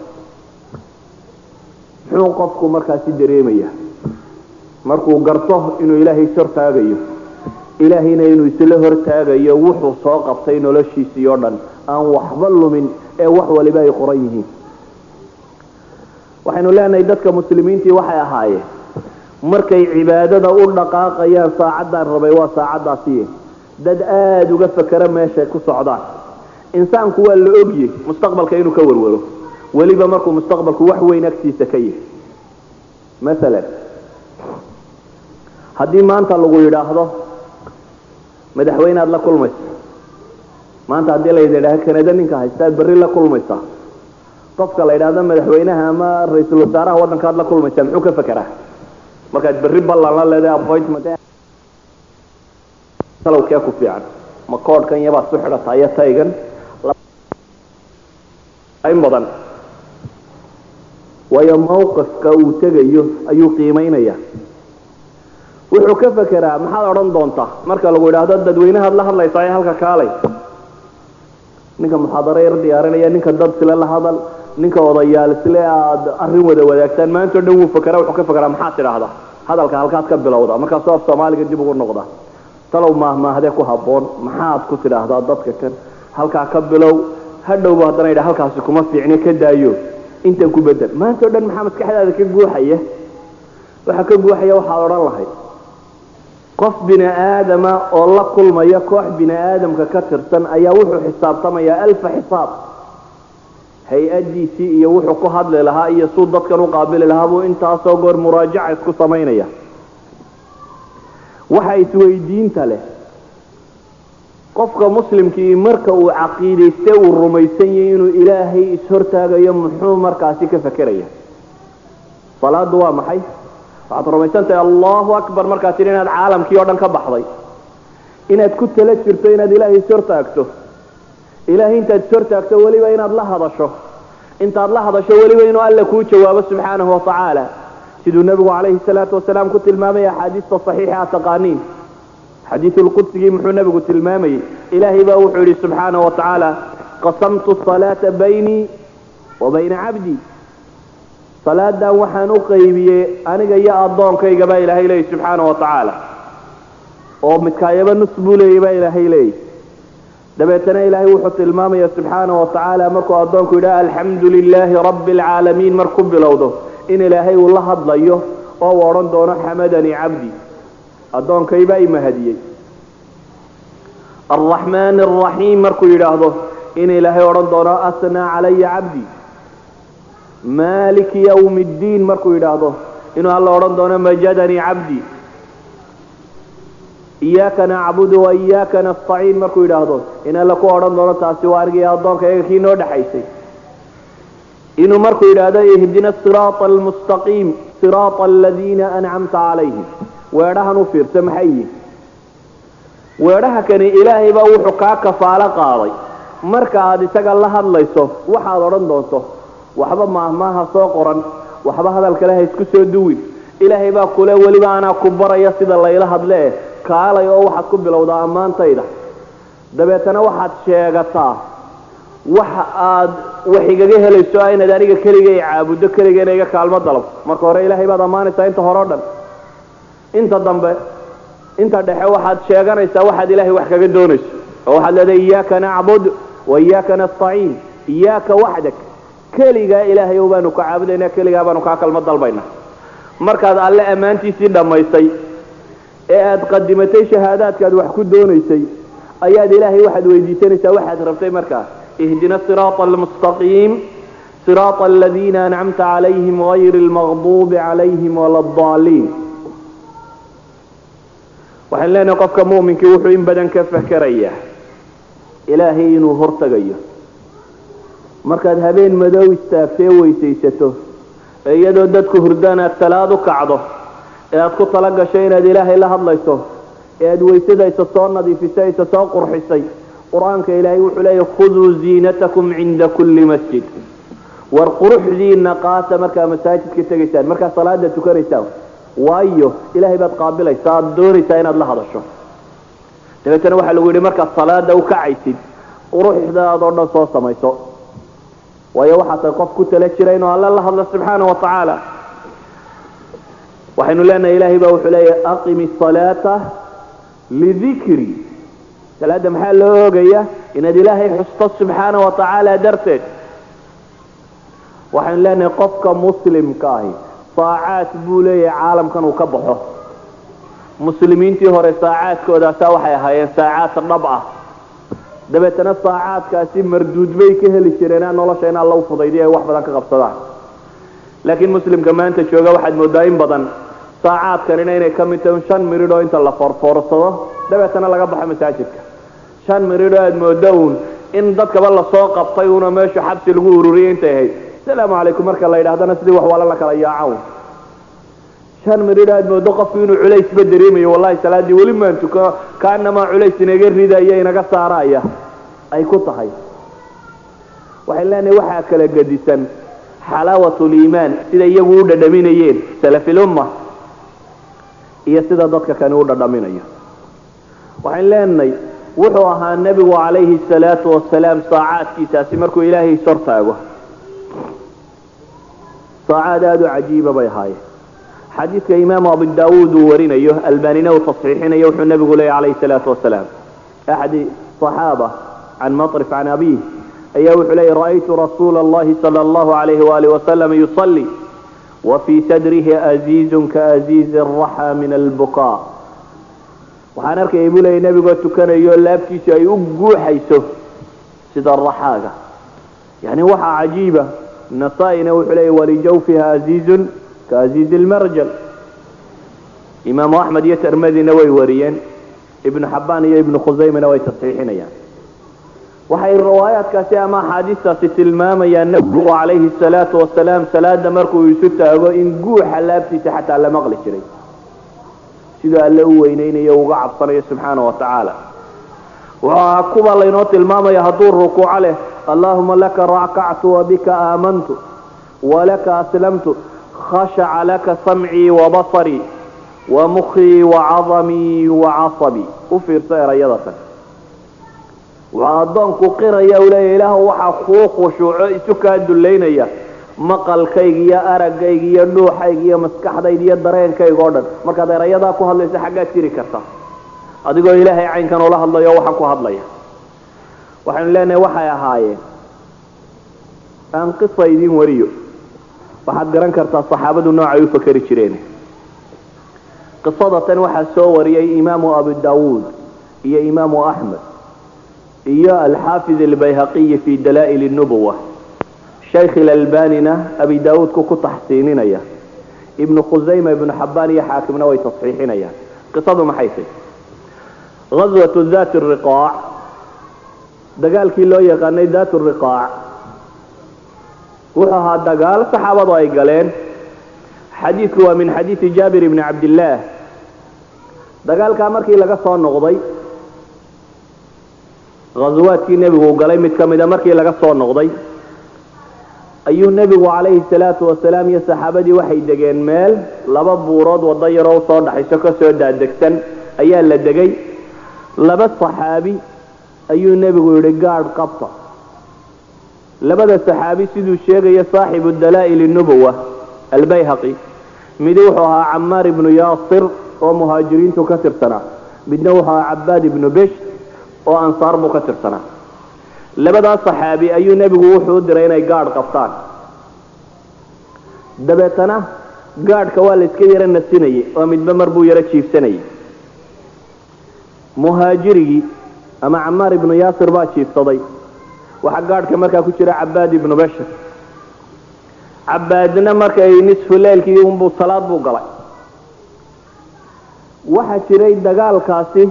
muxuu qofku markaasi dareemaya markuu garto inuu ilaahay is hortaagayo ilaahayna inuu isla hortaagayo wuxuu soo qabtay noloshiisii oo dhan aan waxba lumin ee wax waliba ay qoran yihiin waxaynu leenahay dadka muslimiintii waxay ahaayeen markay cibaadada u dhaqaaqayaan saacaddaan rabay waa saacaddaasiye dad aada uga fakera meeshay ku socdaan insaanku waa la ogye mustaqbalka inuu ka warwaro weliba markuu mustaqbalku wax weyn agtiisa ka yahay maalan haddii maanta lagu yidhaahdo madaxweyne aad la kulmaysa maanta haddii la yidhahdo kanada ninka haysta aad berri la kulmaysaa qofka la yidhaahdo madaxweynaha ama ra-iisul wasaaraha waddanka aad la kulmaysaa muxuu ka fekeraa markaad berri ballan la leedahay appointment salowkee ku fiican ma koodhkan yabaad su xidhataa iyo taygan in badan waayo mawqifka uu tegayo ayuu qiimaynaya wuxuu ka fekeraa maxaad odhan doontaa marka lagu yidhaahdo dadweynahaad la hadlaysaa ee halka kaalay ninka muxaadaro yar diyaarinaya ninka dad sile la hadal ninka odayaal isle aad arrin wada wadaagtaan maanta o dhan wuu fekeraa wuxuu ka fekeraa maxaad tidhaahdaa hadalka halkaad ka bilowda markaasoo af soomaaliga dib ugu noqda talow maahmaahdee ku habboon maxaad ku tidhaahdaa dadka kan halkaa ka bilow hadhowba haddana yidha halkaasi kuma fiicne ka daayo intan ku bedel maanta o dhan maxaa maskaxdaada ka guuxaya waxaa ka guuxaya waxaad odhan lahayd qof bini aadama oo la kulmaya koox bini aadamka ka tirsan ayaa wuxuu xisaabtamayaa alfa xisaab hay-adiisii iyo wuxuu ku hadli lahaa iyo suu dadkan u qaabili lahaa buu intaasoo goor muraajaca isku samaynaya waxa isweydiinta leh qofka muslimkii marka uu caqiidayste uu rumaysan yahay inuu ilaahay ishortaagayo muxuu markaasi ka fekeraya salaadu waa maxay waxaad rumaysan tahay allahu akbar markaad tidhi inaad caalamkii oo dhan ka baxday inaad ku tala jirto inaad ilaahay ishortaagto ilaahay intaad ishortaagto weliba inaad la hadasho intaad la hadasho weliba inuu alla kuu jawaabo subxaanahu watacaala siduu nebigu calayhi salaatu wasalaam ku tilmaamay axaadiista saxiixa a taqaaniin xadiisulqudsigii muxuu nebigu tilmaamayey ilaahay baa wuxuu yidhi subxaanahu watacaala qasamtu salaata baynii wa bayna cabdii salaadan waxaan u qaybiyey aniga iyo addoonkayga baa ilaahay leeyay subxaana wa tacaala oo midkaayaba nus buu leeyay baa ilaahay leeyay dabeetana ilaahay wuxuu tilmaamaya subxaana wa tacaala markuu addoonku yidhaha alxamdu lilaahi rabbi alcaalamiin marku bilowdo in ilaahay uu la hadlayo oo uu odhan doono xamadanii cabdi addoonkaybaa i mahadiyey alraxmaan alraxiim markuu yidhaahdo in ilaahay odhan doono asnaa calaya cabdi maliki ywm اddiin markuu yidhaahdo inuu alla odhan doono majadanii cabdi iyaaka nacbudu wa iyaaka nastaciin markuu yidhaahdo in alla ku odhan doono taasi waa anigii addoonka iyaga kii noo dhexaysay inuu markuu yidhaahdo ihdina siraaطa almustaqiim siraaطa aladiina ancamta calayhim weedhahan u fiirsa maxay yihin weedhaha kani ilaahay baa wuxuu kaa kafaalo qaaday marka aad isaga la hadlayso waxaad odhan doonto waxba maahmaaha soo qoran waxba hadal kale ha isku soo duwin ilaahay baa kule weliba anaa ku baraya sida layla hadle eh kaalay oo waxaad ku bilowdaa ammaantayda dabeetana waxaad sheegataa waxa aad wax igaga helayso ah inaad aniga keliga i caabuddo keligana iga kaalmo dalab marka hore ilaahay baad ammaanaysaa inta hore o dhan inta dambe inta dhexe waxaad sheeganaysaa waxaad ilaahay wax kaga doonayso oo waxaad leedahay iyaaka nacbud wa iyaaka nastaciin iyaaka waxdak keligaa ilaahay o baanu ka caabudaynaa keligaa baanu kaa kalma dalbaynaa markaad alle ammaantiisii dhammaysay ee aad qadimatay shahaadaadkaad wax ku doonaysay ayaad ilaahay waxaad weydiisanaysaa waxaad rabtay markaa ihdina siraata almustaqiim siraata aladiina ancamta calayhim gayri almaqduubi calayhim wala addaaliin waxaan leenahay qofka mu'minkii wuxuu in badan ka fakerayaa ilaahay inuu hortagayo markaad habeen madow istaagtee weysaysato ee iyadoo dadku hurdaan aad salaad u kacdo ee aad ku tala gasho inaad ilaahay la hadlayso ee aad weysada isa soo nadiifisay isa soo qurxisay qur-aanka ilaahay wuxuu leeyahy khuduu ziinatakum cinda kulli masjid war quruxdiina qaata markaa masaajidka tegaysaan markaa salaada tukanaysaan waayo ilaahay baad qaabilaysaa aad doonaysaa inaad la hadasho dabeetana waxaa lagu yidhi markaad salaada u kacaysid quruxdaadoo dhan soo samayso waayo waxaa tahay qof ku tala jira inuu alle la hadlo subxaana wa tacaala waxaynu leenahay ilahay baa wuxuu leeyahy aqimi salaata lidikri salaada maxaa loo oogaya inaad ilaahay xusto subxaana wa tacaala darteed waxaynu leenahay qofka muslimka ahi saacaad buu leeyahay caalamkan uu ka baxo muslimiintii hore saacaadkoodaasaa waxay ahaayeen saacaad dhab ah dabeetana saacaadkaasi marduud bay ka heli jireen nolosha in alla u fudaydiy ay wax badan ka qabsadaan laakiin muslimka maanta jooga waxaad moodaa in badan saacaadkanina inay ka mid tahay shan miridhoo inta la foorfoorsado dabeetana laga baxo masaajidka shan miridhoo aad moodo uun in dadkaba lasoo qabtay una meeshu xabsi lagu ururiyay intay ahayd asalaamu calaykum marka la yidhahdana sidii wax wala la kala yaacan shan miridhoo aad moodo qofku inuu culaysba dareemayo wallahi salaadii weli maan tuka kaanamaa culays inaga ridaya inaga saaraya ay ku tahay waxay leenahay waxaa kala gedisan xalaawat liimaan sida iyagu u dhadhaminayeen salafilumma iyo sida dadka kani u dhadhaminayo waxayn leenahay wuxuu ahaa nebigu calayhi salaatu wasalaam saacaadkiisaasi markuu ilaahay ishortaago saacaad aada u cajiiba bay ahaayeen xadiidka imaamu abu daawuud uu warinayo albanina uu tasxiixinayo wuxuu nebigu leeyay calayhi salaatu wasalaam axadi صaxaaba can maطrif can abiih ayaa wuxuu leeyay ra'aytu rasuula اllahi salى اllahu alayhi waalih wasalam yuصlي wafii sadrihi aziizun kaaziizi الraxa min albukaa waxaan arkayay buu leeyay nebigoo tukanayo laabtiisu ay u guuxayso sida raxaaga yani waxaa cajiiba nasaa-ina wuxuu leeyay walijawfiha aziizun ka aziizi lmarjal imaamu axmed iyo tirmadina way wariyeen ibnu xabaan iyo ibnu khusaymana way tasxiixinayaan waxay riwaayaadkaasi ama axaadiistaasi tilmaamayaan nebigu calayhi salaatu wasalaam salaada markuu isu taago in guuxa laabtiisa xataa la maqli jiray siduu alle u weyneynayo uga cabsanayo subxaana wa tacaala waxaa kuwa laynoo tilmaamaya hadduu rukuuco leh allahuma laka rakactu wabika aamantu walaka aslamtu khashaca laka samcii wabasarii wamukii wacadamii wacasabii u fiirso erayadatan waxaa addoonku qiraya u leeya ilaah waxaa kuu khushuuco isu kaa dullaynaya maqalkayga iyo aragayga iyo dhuuxayga iyo maskaxdayda iyo dareenkayga o dhan markaad erayadaa ku hadlayso xaggaad jiri karta adigoo ilaahay caynkan ula hadlayo waxaan ku hadlaya waxaynu leenahay waxay ahaayeen aan qisa idiin wariyo waxaad garan kartaa saxaabadu noocay u fakeri jireen qisada tan waxaa soo wariyay imaamu abu dawuud iyo imaamu axmed iyo alxaafid albayhaqiyi fi dalaa'il nubuwa shaykh ilalbanina abi daawuudku ku taxsiininaya ibnu khusayma ibnu xabaan iyo xaakimna way tasxiixinayaan qisadu maxay tahy غazwatu dat riqaac dagaalkii loo yaqaanay dat riqaac wuxuu ahaa dagaal saxaabadu ay galeen xadiidku waa min xadiidi jaabir ibni cabdillaah dagaalkaa markii laga soo noqday ghaswaadkii nebigu u galay mid ka mida markii laga soo noqday ayuu nebigu calayhi salaatu wasalaam iyo saxaabadii waxay degeen meel laba buurood waddo yaroo usoo dhaxayso kasoo daadegsan ayaa la degay laba saxaabi ayuu nebigu yidhi gaadh qabta labada saxaabi siduu sheegaya saaxibu dalaa'il nubuwa albayhaqi midi wuxuu ahaa camaar ibnu yaasir oo muhaajiriintu ka tirsanaa midna wuxuu ahaa cabaad ibnu besh oo ansaar buu ka tirsanaa labadaas saxaabi ayuu nebigu wuxuu u diray inay gaadh qabtaan dabeetana gaadhka waa la iska yaro nasinayay oo midba mar buu yaro jiifsanayay muhaajirigii ama camaar ibnu yaasir baa jiifsaday waxaa gaadhka markaa ku jira cabaad ibnu bashir cabaadna markay nisfu leylkii unbuu salaad buu galay waxaa jiray dagaalkaasi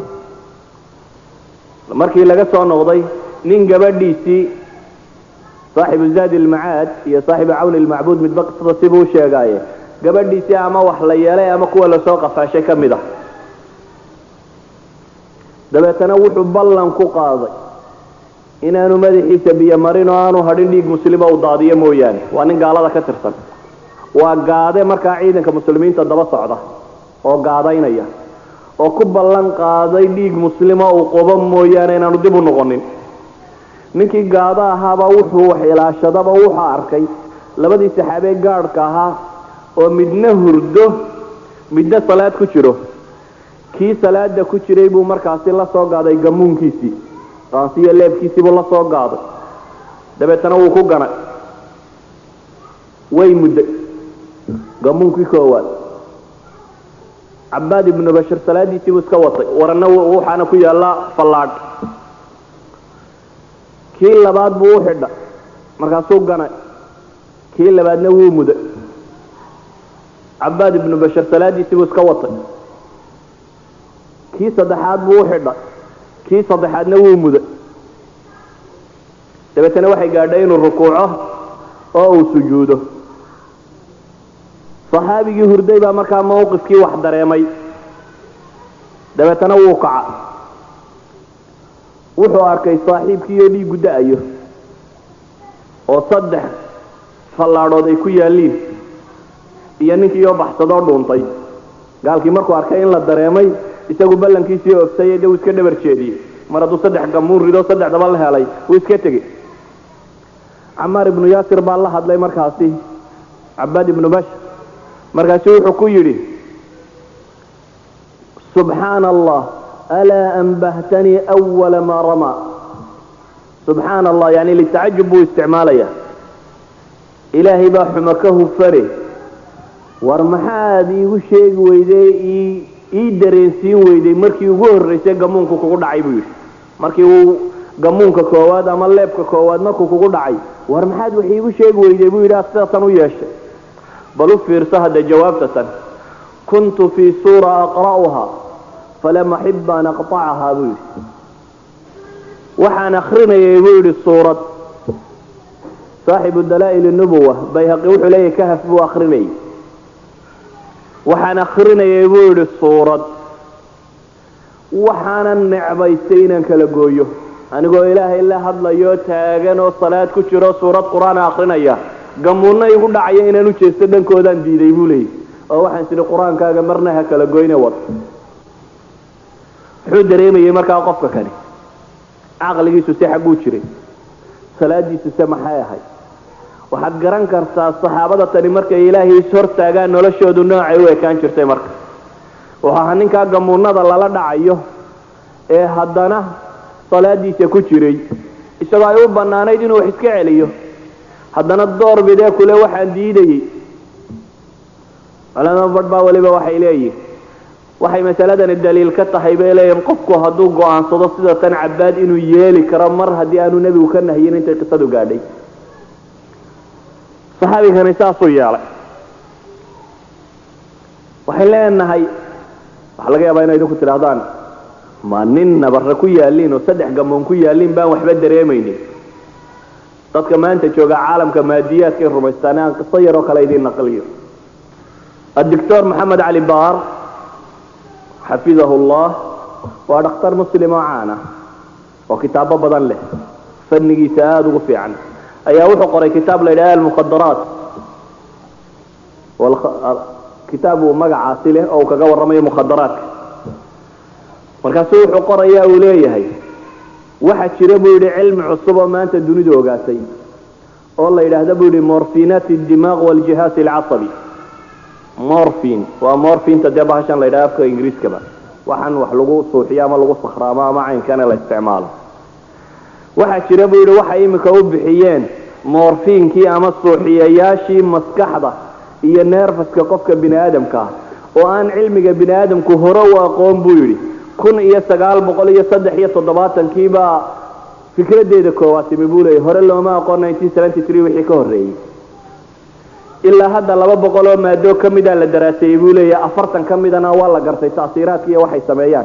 markii laga soo noqday nin gabadhiisii saaxibu zaadi ilmacaad iyo saaxibu cawni ilmacbuud midba qisada sibuu sheegaaye gabadhiisii ama wax la yeelay ama kuwa lasoo qafaashay ka mid ah dabeetana wuxuu ballan ku qaaday inaanu madaxiisa biyo marin oo aanu hadhin dhiig muslima u daadiyo mooyaane waa nin gaalada ka tirsan waa gaade markaa ciidanka muslimiinta daba socda oo gaadaynaya oo ku ballan qaaday dhiig muslima uu qobo mooyaane inaanu dib u noqonin ninkii gaado ahaaba wuxuu wax ilaashadaba wuxuu arkay labadii saxaabee gaadhka ahaa oo midna hurdo midna salaad ku jiro kii salaada ku jiray buu markaasi la soo gaaday gamuunkiisii qaansiyo leebkiisiibuu la soo gaaday dabeetana wuu ku ganay way mudday gamuunkii koowaad cabaad ibnu bashir salaadiisiibuu iska watay warana waxaana ku yaalla fallaadh kii labaad buu u xidha markaasuu ganay kii labaadna wuu muday cabaad ibnu bashir salaadiisiibuu iska watay kii saddexaad buu u xidha kii saddexaadna wuu muday dabeetana waxay gaadhay inuu rukuuco oo uu sujuudo saxaabigii hurday baa markaa mawqifkii wax dareemay dabeetana wuu kaca wuxuu arkay saaxiibkiioo dhiiggu da-ayo oo saddex fallaadhood ay ku yaalliin iyo ninkiioo baxsadoo dhuuntay gaalkii markuu arkay in la dareemay isagu ballankiisii ogtay de uu iska dhabar jeediyey mar hadduu saddex gamuun rido saddexdaba la helay wuu iska tegey camaar ibnu yaasir baa la hadlay markaasi cabaad ibnu bashir markaasu wuxuu ku yidhi subxaana allah alaa anbahtanii awala maa ramaa subxaana allah yani litacajub buu isticmaalaya ilaahay baa xumo ka hufare war maxaad iigu sheegi weyday ii ii dareensiin weyday markii ugu horraysay gamuunku kugu dhacay buu yidhi markii uu gamuunka koowaad ama leebka koowaad markuu kugu dhacay war maxaad wax iigu sheegi weyday buu yidhi sidaasan u yeeshay bal u fiirso hadda jawaabtatan kuntu fii suura aqra'uha falam axib an aqطacahaa buu yidhi waxaan akrinayay buu yidhi suurad saaxibu dalaa'il nubuwa bayhaqi wuxuu leeyahy kahaf buu akrinayay waxaan akrinayay buu yidhi suurad waxaanan necbaystay inaan kala gooyo anigoo ilaahay la hadlayo taagan oo salaad ku jiro suurad qur-aana akrinaya gamuunna igu dhacaya inaan u jeesto dhankoodaan diiday buu leeyay oo waxaan sidhi qur-aankaaga marna ha kala goyne wad muxuu dareemayay markaa qofka kani caqligiisu se xagguu jiray salaadiisu se maxay ahayd waxaad garan kartaa saxaabada tani markay ilaahay is hortaagaan noloshoodu noocay u ekaan jirtay marka wuxuu ahaa ninkaa gamuunada lala dhacayo ee haddana salaadiisa ku jiray isagoo ay u bannaanayd inuu wax iska celiyo haddana door bidee kule waxaan diidayey culama badh baa weliba waxay leeyihin waxay masaladani daliil ka tahay bay leeyihin qofku hadduu go-aansado sida tan cabaad inuu yeeli karo mar haddii aanu nebigu ka nahyin intay qisadu gaadhay saxaabigani saasuu yeelay waxay leenahay waxaa laga yaabaa inay idinku tidhahdaan ma nin nabarre ku yaaliin oo saddex gamoon ku yaaliin baan waxba dareemaynin dadka maanta jooga caalamka maadiyaadkay rumaystaan aan qiso yaroo kale idiin naqliyo adictor maxamed cali baar xafidahu llah waa dhakhtar muslim oo caana oo kitaabo badan leh fannigiisa aada ugu fiican ayaa wuxuu qoray kitaab la yidhaha almukhadaraat kitaab uu magacaasi leh oo uu kaga warramayo mukhadaraadka markaasu wuxuu qoraya uu leeyahay waxa jira buu yidhi cilmi cusub oo maanta dunidu ogaatay oo la yidhaahda buu yidhi morfinat dimaaq waljihaas alcasabi morfin waa morfinta dee bahashan la yidhaha afka ingiriiskaba waxaan wax lagu suuxiyo ama lagu sakhraamo ama caynkana la isticmaalo waxaa jira buu yidhi waxay iminka u bixiyeen morfiinkii ama suuxiyayaashii maskaxda iyo neerfaska qofka bini aadamka ah oo aan cilmiga bini aadamku hore u aqoon buu yidhi kun iyo sagaal boqol iyo saddex iyo toddobaatankiibaa fikradeeda koowaad timi buu leeyay hore looma aqoon nineteen seventy three wixii ka horreeyey ilaa hadda laba boqol oo maadoo ka mida la daraaseeyey buu leeyahy afartan ka midana waa la gartay taasiiraadka iyo waxay sameeyaan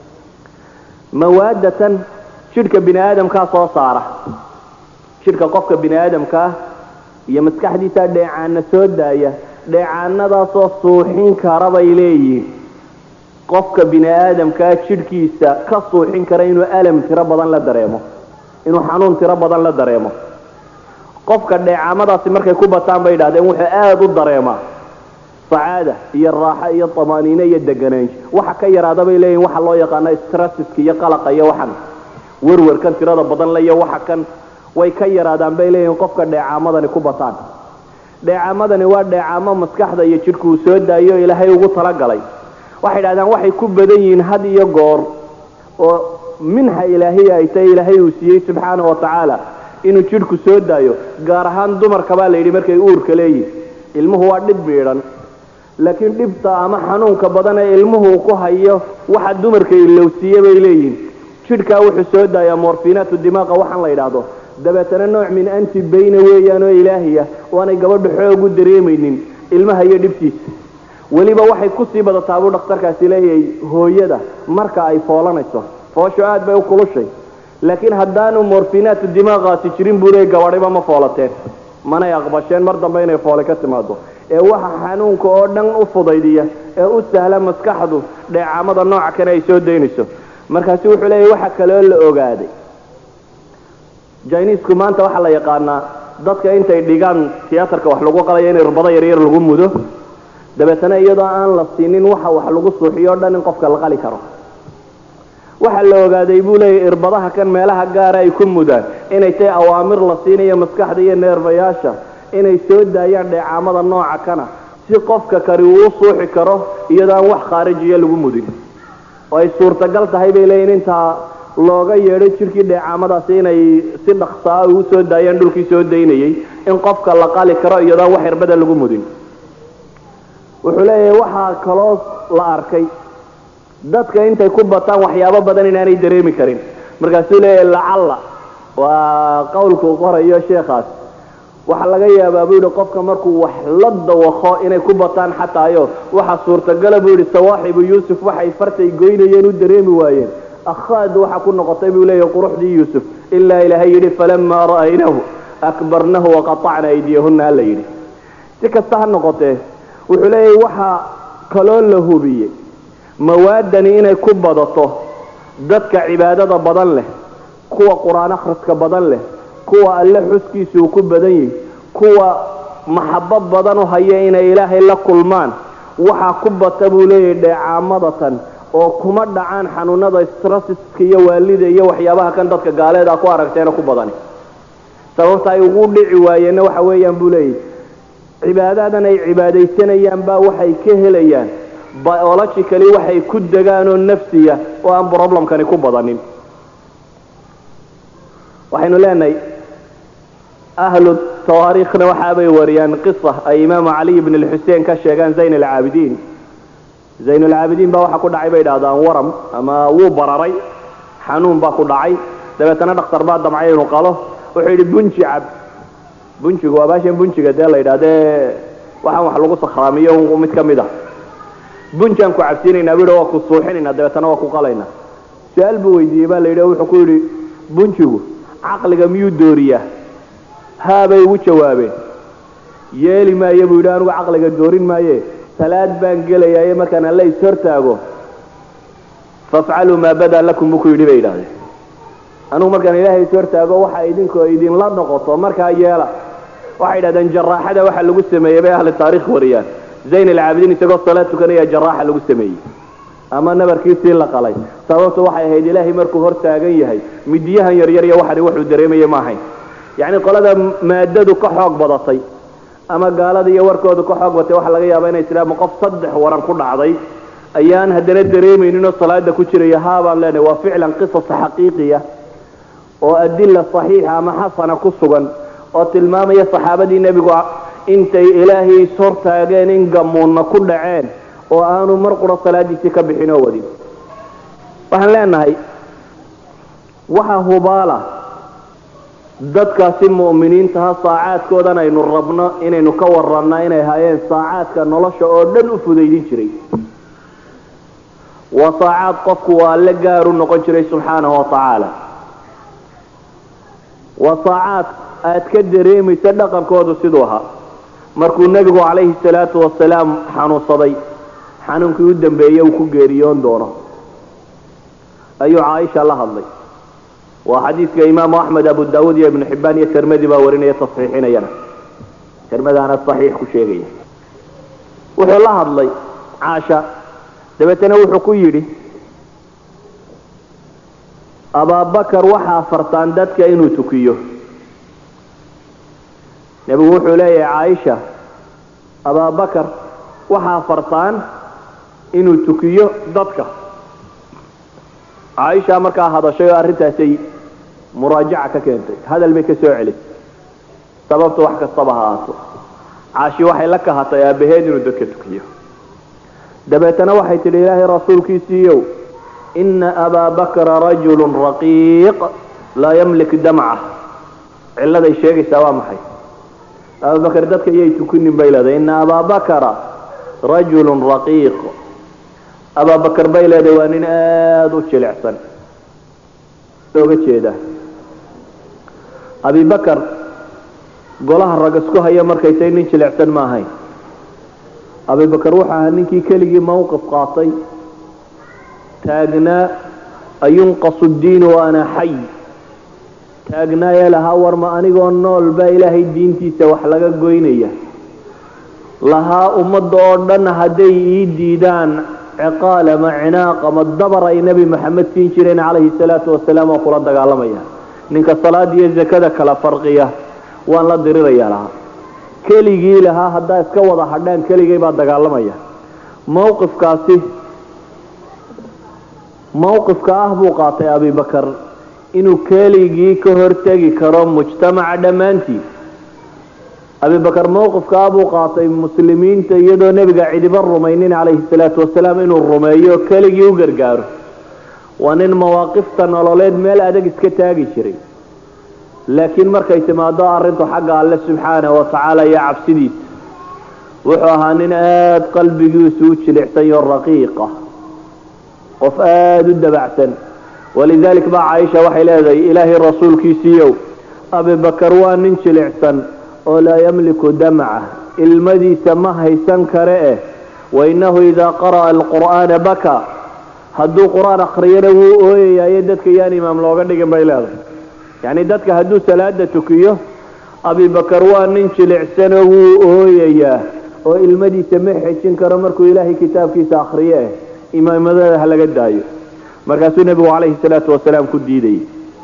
mawaadatan jidhka bini aadamkaa soo saara jidhka qofka bini aadamkaa iyo maskaxdiisa dheecaana soo daaya dheecaanadaasoo suuxin kara bay leeyihiin qofka bini aadamkaa jidhkiisa ka suuxin kara inuu alam tiro badan la dareemo inuu xanuun tiro badan la dareemo qofka dheecaamadaasi markay ku bataan bay idhahdeen wuxuu aada u dareemaa sacaada iyo raaxo iyo tamaaniine iyo deganaansho waxa ka yaraada bay leeyihin waxa loo yaqaano strasiska iyo qalaqa iyo waxan werwerkan tirada badan le iyo waxa kan way ka yaraadaan bay leeyihin qofka dheecaamadani ku bataan dheecaamadani waa dheecaamo maskaxda iyo jidhku uu soo daayo ilaahay ugu talagalay waxay idhahdaan waxay ku badan yihiin had iyo goor oo minxa ilaahiya ay tahay ilaahay uu siiyey subxaana wa tacaala inuu jidhku soo daayo gaar ahaan dumarka baa la yidhi markay uurka leeyihin ilmuhu waa dhib miidhan laakiin dhibta ama xanuunka badan ee ilmuhu ku hayo waxa dumarka ilowsiiye bay leeyihin jidhkaa wuxuu soo daayaa morfinaatu dimaaqa waxaan la yidhaahdo dabeetana nooc min anti bayna weeyaan oo ilaahiya oo aanay gabadha xoog u dareemaynin ilmaha iyo dhibtiisa weliba waxay kusii badataa buu dhakhtarkaasi leeyahay hooyada marka ay foolanayso foosho aad bay u kulushay laakiin haddaanu morfinaatu dimaaqaasi jirin buu leeyay gabadhiba ma foolateen manay aqbasheen mar dambe inay foole ka timaado ee waxa xanuunka oo dhan u fudaydiya ee u sahla maskaxdu dheecaamada nooca kane ay soo daynayso markaasi wuxuu leeyahy waxa kaloo la ogaaday jiniisku maanta waxaa la yaqaanaa dadka intay dhigaan tiyaatarka wax lagu qalayo in irbado yaryar lagu mudo dabeetana iyadoo aan la siinin waxa wax lagu suuxiyo o dhan in qofka la qali karo waxaa la ogaaday buu leeyahy irbadaha kan meelaha gaara ay ku mudaan inay tahay awaamir la siinayo maskaxda iyo neerbayaasha inay soo daayaan dheecaamada nooca kana si qofka kani uu u suuxi karo iyadoo aan wax khaarijiya lagu mudin oo ay suurtagal tahay bay leeyihin intaa looga yeedho jidhkii dheecaamadaasi inay si dhaksaa ugu soo daayaan dhulkii soo daynayay in qofka la qali karo iyadoo aan wax irbada lagu mudin wuxuu leeyahay waxaa kaloo la arkay dadka intay ku bataan waxyaabo badan inaanay dareemi karin markaasuu leeyahay lacalla waa qowlkuu qorayo sheekhaas waxaa laga yaabaa buu yidhi qofka markuu wax la dawaqo inay ku bataan xataayo waxa suurtagala buu yidhi sawaaxibu yuusuf waxay fartay goynayeen u dareemi waayeen akhaad waxa ku noqotay buu leeyahay quruxdii yuusuf ilaa ilaahay yidhi falamaa ra'aynahu akbarnahu waqatacna aydiyahunna alla yidhi si kasta ha noqotee wuxuu leeyahay waxaa kaloo la hubiyey mawaadani inay ku badato dadka cibaadada badan leh kuwa qur-aan akhriska badan leh kuwa alle xuskiisa uu ku badan yahi kuwa maxabo badan u haya inay ilaahay la kulmaan waxaa ku bata buu leeyahay dheecaamadatan oo kuma dhacaan xanuunada strasiska iyo waalida iyo waxyaabaha kan dadka gaaleeda ku aragteena ku badani sababta ay ugu dhici waayeenna waxa weeyaan buu leeyahay cibaadadan ay cibaadaysanayaan baa waxay ka helayaan biologically waxay ku degaan oo nafsiya oo aan problemkani ku badanin waxaynu leenahay ahlu tawaariikhna waxaabay wariyaan qisa ay imaamu caliy bn lxuseen ka sheegaan zayn alcaabidiin zayn alcaabidiin baa waxaa ku dhacay bay idhahdaan waram ama wuu bararay xanuun baa ku dhacay dabeetana dhakhtar baa damcay inuu qalo wuxuu yidhi bunji cab bunjigu waa baashan bunjiga dee la yidhahdee waxaan wax lagu sakhraamiyo mid ka mid a bunjaan ku cabsiinaynaa buu yidhi waa ku suuxinaynaa dabeetana waa ku qalaynaa su-aal buu weydiiyey baa la yidhi wuxuu ku yidhi bunjigu caqliga miyuu dooriyaa haabay ugu jawaabeen yeeli maayo buu yidhi anigu caqliga doorin maaye salaad baan gelayaaye markaan alla is hortaago fafcaluu maa badaa lakum buu ku yidhi bay yidhahdeen anigu markaan ilaahay is hortaago waxa idinkoo idinla noqoto markaa yeela waxay yidhahdeen jaraaxada waxa lagu sameeyey bay ahli taarikh wariyaan zayn alcaabidiin isagoo salaad tukanaya jaraaxa lagu sameeyey ama nabarkiisii la qalay sababtu waxay ahayd ilaahay markuu hor taagan yahay midiyahan yaryar iyo waxani wuxuu dareemaya ma ahayn yacni qolada maadadu ka xoog badatay ama gaalada iyo warkoodu ka xoog batay waxaa laga yaabaa inay islaama qof saddex waran ku dhacday ayaan haddana dareemayninoo salaada ku jiraya haabaan leenahay waa ficlan qisas xaqiiqiya oo adila saxiixa ama xasana ku sugan oo tilmaamaya saxaabadii nebigu intay ilaahay is hortaageen in gamuunna ku dhaceen oo aanu mar qura salaadiisii ka bixin oo wadin waxaan leenahay waxa hubaala dadkaasi mu'miniintaha saacaadkoodan aynu rabno inaynu ka warranna inay hayeen saacaadka nolosha oo dhan u fudaydin jiray waa saacaad qofku waa alle gaaru noqon jiray subxaanahu wa tacaala waa saacaad aad ka dareemaysa dhaqankoodu siduu ahaa markuu nebigu calayhi salaatu wasalaam xanuunsaday xanuunkii u dambeeye uu ku geeriyoon doono ayuu caaisha la hadlay waa xadiidka imaamu axmed abu daawuud iyo ibnu xibbaan iyo tirmadi baa warinaya tasxiixinayana tirmadaana saxiix ku sheegaya wuxuu la hadlay caasha dabeetana wuxuu ku yidhi abaabakar waxaa fartaan dadka inuu tukiyo nebigu wuxuu leeyahay caaisha abaabakar waxaa fartaan inuu tukiyo dadka caaisha markaa hadashay oo arrintaasay muraajaca ka keentay hadal bay ka soo celisay sababta wax kastaba ha aato caashi waxay la kahatay aabbaheed inuu dadka tukiyo dabeetana waxay tidhi ilaahay rasuulkiisiiyow ina abaa bakra rajulu raqiiq laa yamlik damca cilladay sheegaysaa waa maxay abaabakar dadka iyay tukinin bay leedahay ina abaa bakra rajulu raqiiq abaabakar bay leedahay waa nin aada u jilicsan looga jeeda abibakar golaha rag isku haya markaytay nin jilicsan ma ahayn abibakar wuxuu ahaa ninkii keligii mawqif qaatay taagnaa ayunqasu diinu wa ana xay taagnaa ee lahaa warma anigoo nool baa ilaahay diintiisa wax laga goynaya lahaa ummadda oo dhan hadday ii diidaan ciqaal ama cinaaq ama dabar ay nebi maxamed siin jireen calayhi salaatu wasalaam oo kula dagaalamaya ninka salaada iyo zakada kala farqiya waan la diriraya lahaa keligii lahaa haddaa iska wada hadhaan keligay baa dagaalamaya mawqifkaasi mawqifka ah buu qaatay abibakar inuu keligii ka hortegi karo mujtamaca dhammaantii abibakar mowqifkaa buu qaatay muslimiinta iyadoo nebiga cidiba rumaynin calayhi salaatu wasalaam inuu rumeeyo keligii u gargaaro waa nin mawaaqifta nololeed meel adag iska taagi jiray laakiin markay timaado arrintu xagga alle subxaana wa tacaala iyo cabsidiisa wuxuu ahaa nin aada qalbigiisu u jilicsanyo raqiiqa qof aada u dabacsan walidalik baa caaisha waxay leedahay ilaahay rasuulkiisiiyow abibakar waa nin jilicsan oo laa yamliku damca ilmadiisa ma haysan kare eh wainahu idaa qara'a alqur'aana baka hadduu qur-aan akriyana wuu ooyayayo dadka yaan imaam looga dhigin bay leedahay yacni dadka hadduu salaada tukiyo abibakar waa nin jilicsanoo wuu ooyayaa oo ilmadiisa ma xejin karo markuu ilaahay kitaabkiisa akriyo eh imaamadada ha laga daayo markaasuu nebigu calayhi salaatu wasalaam ku diidayay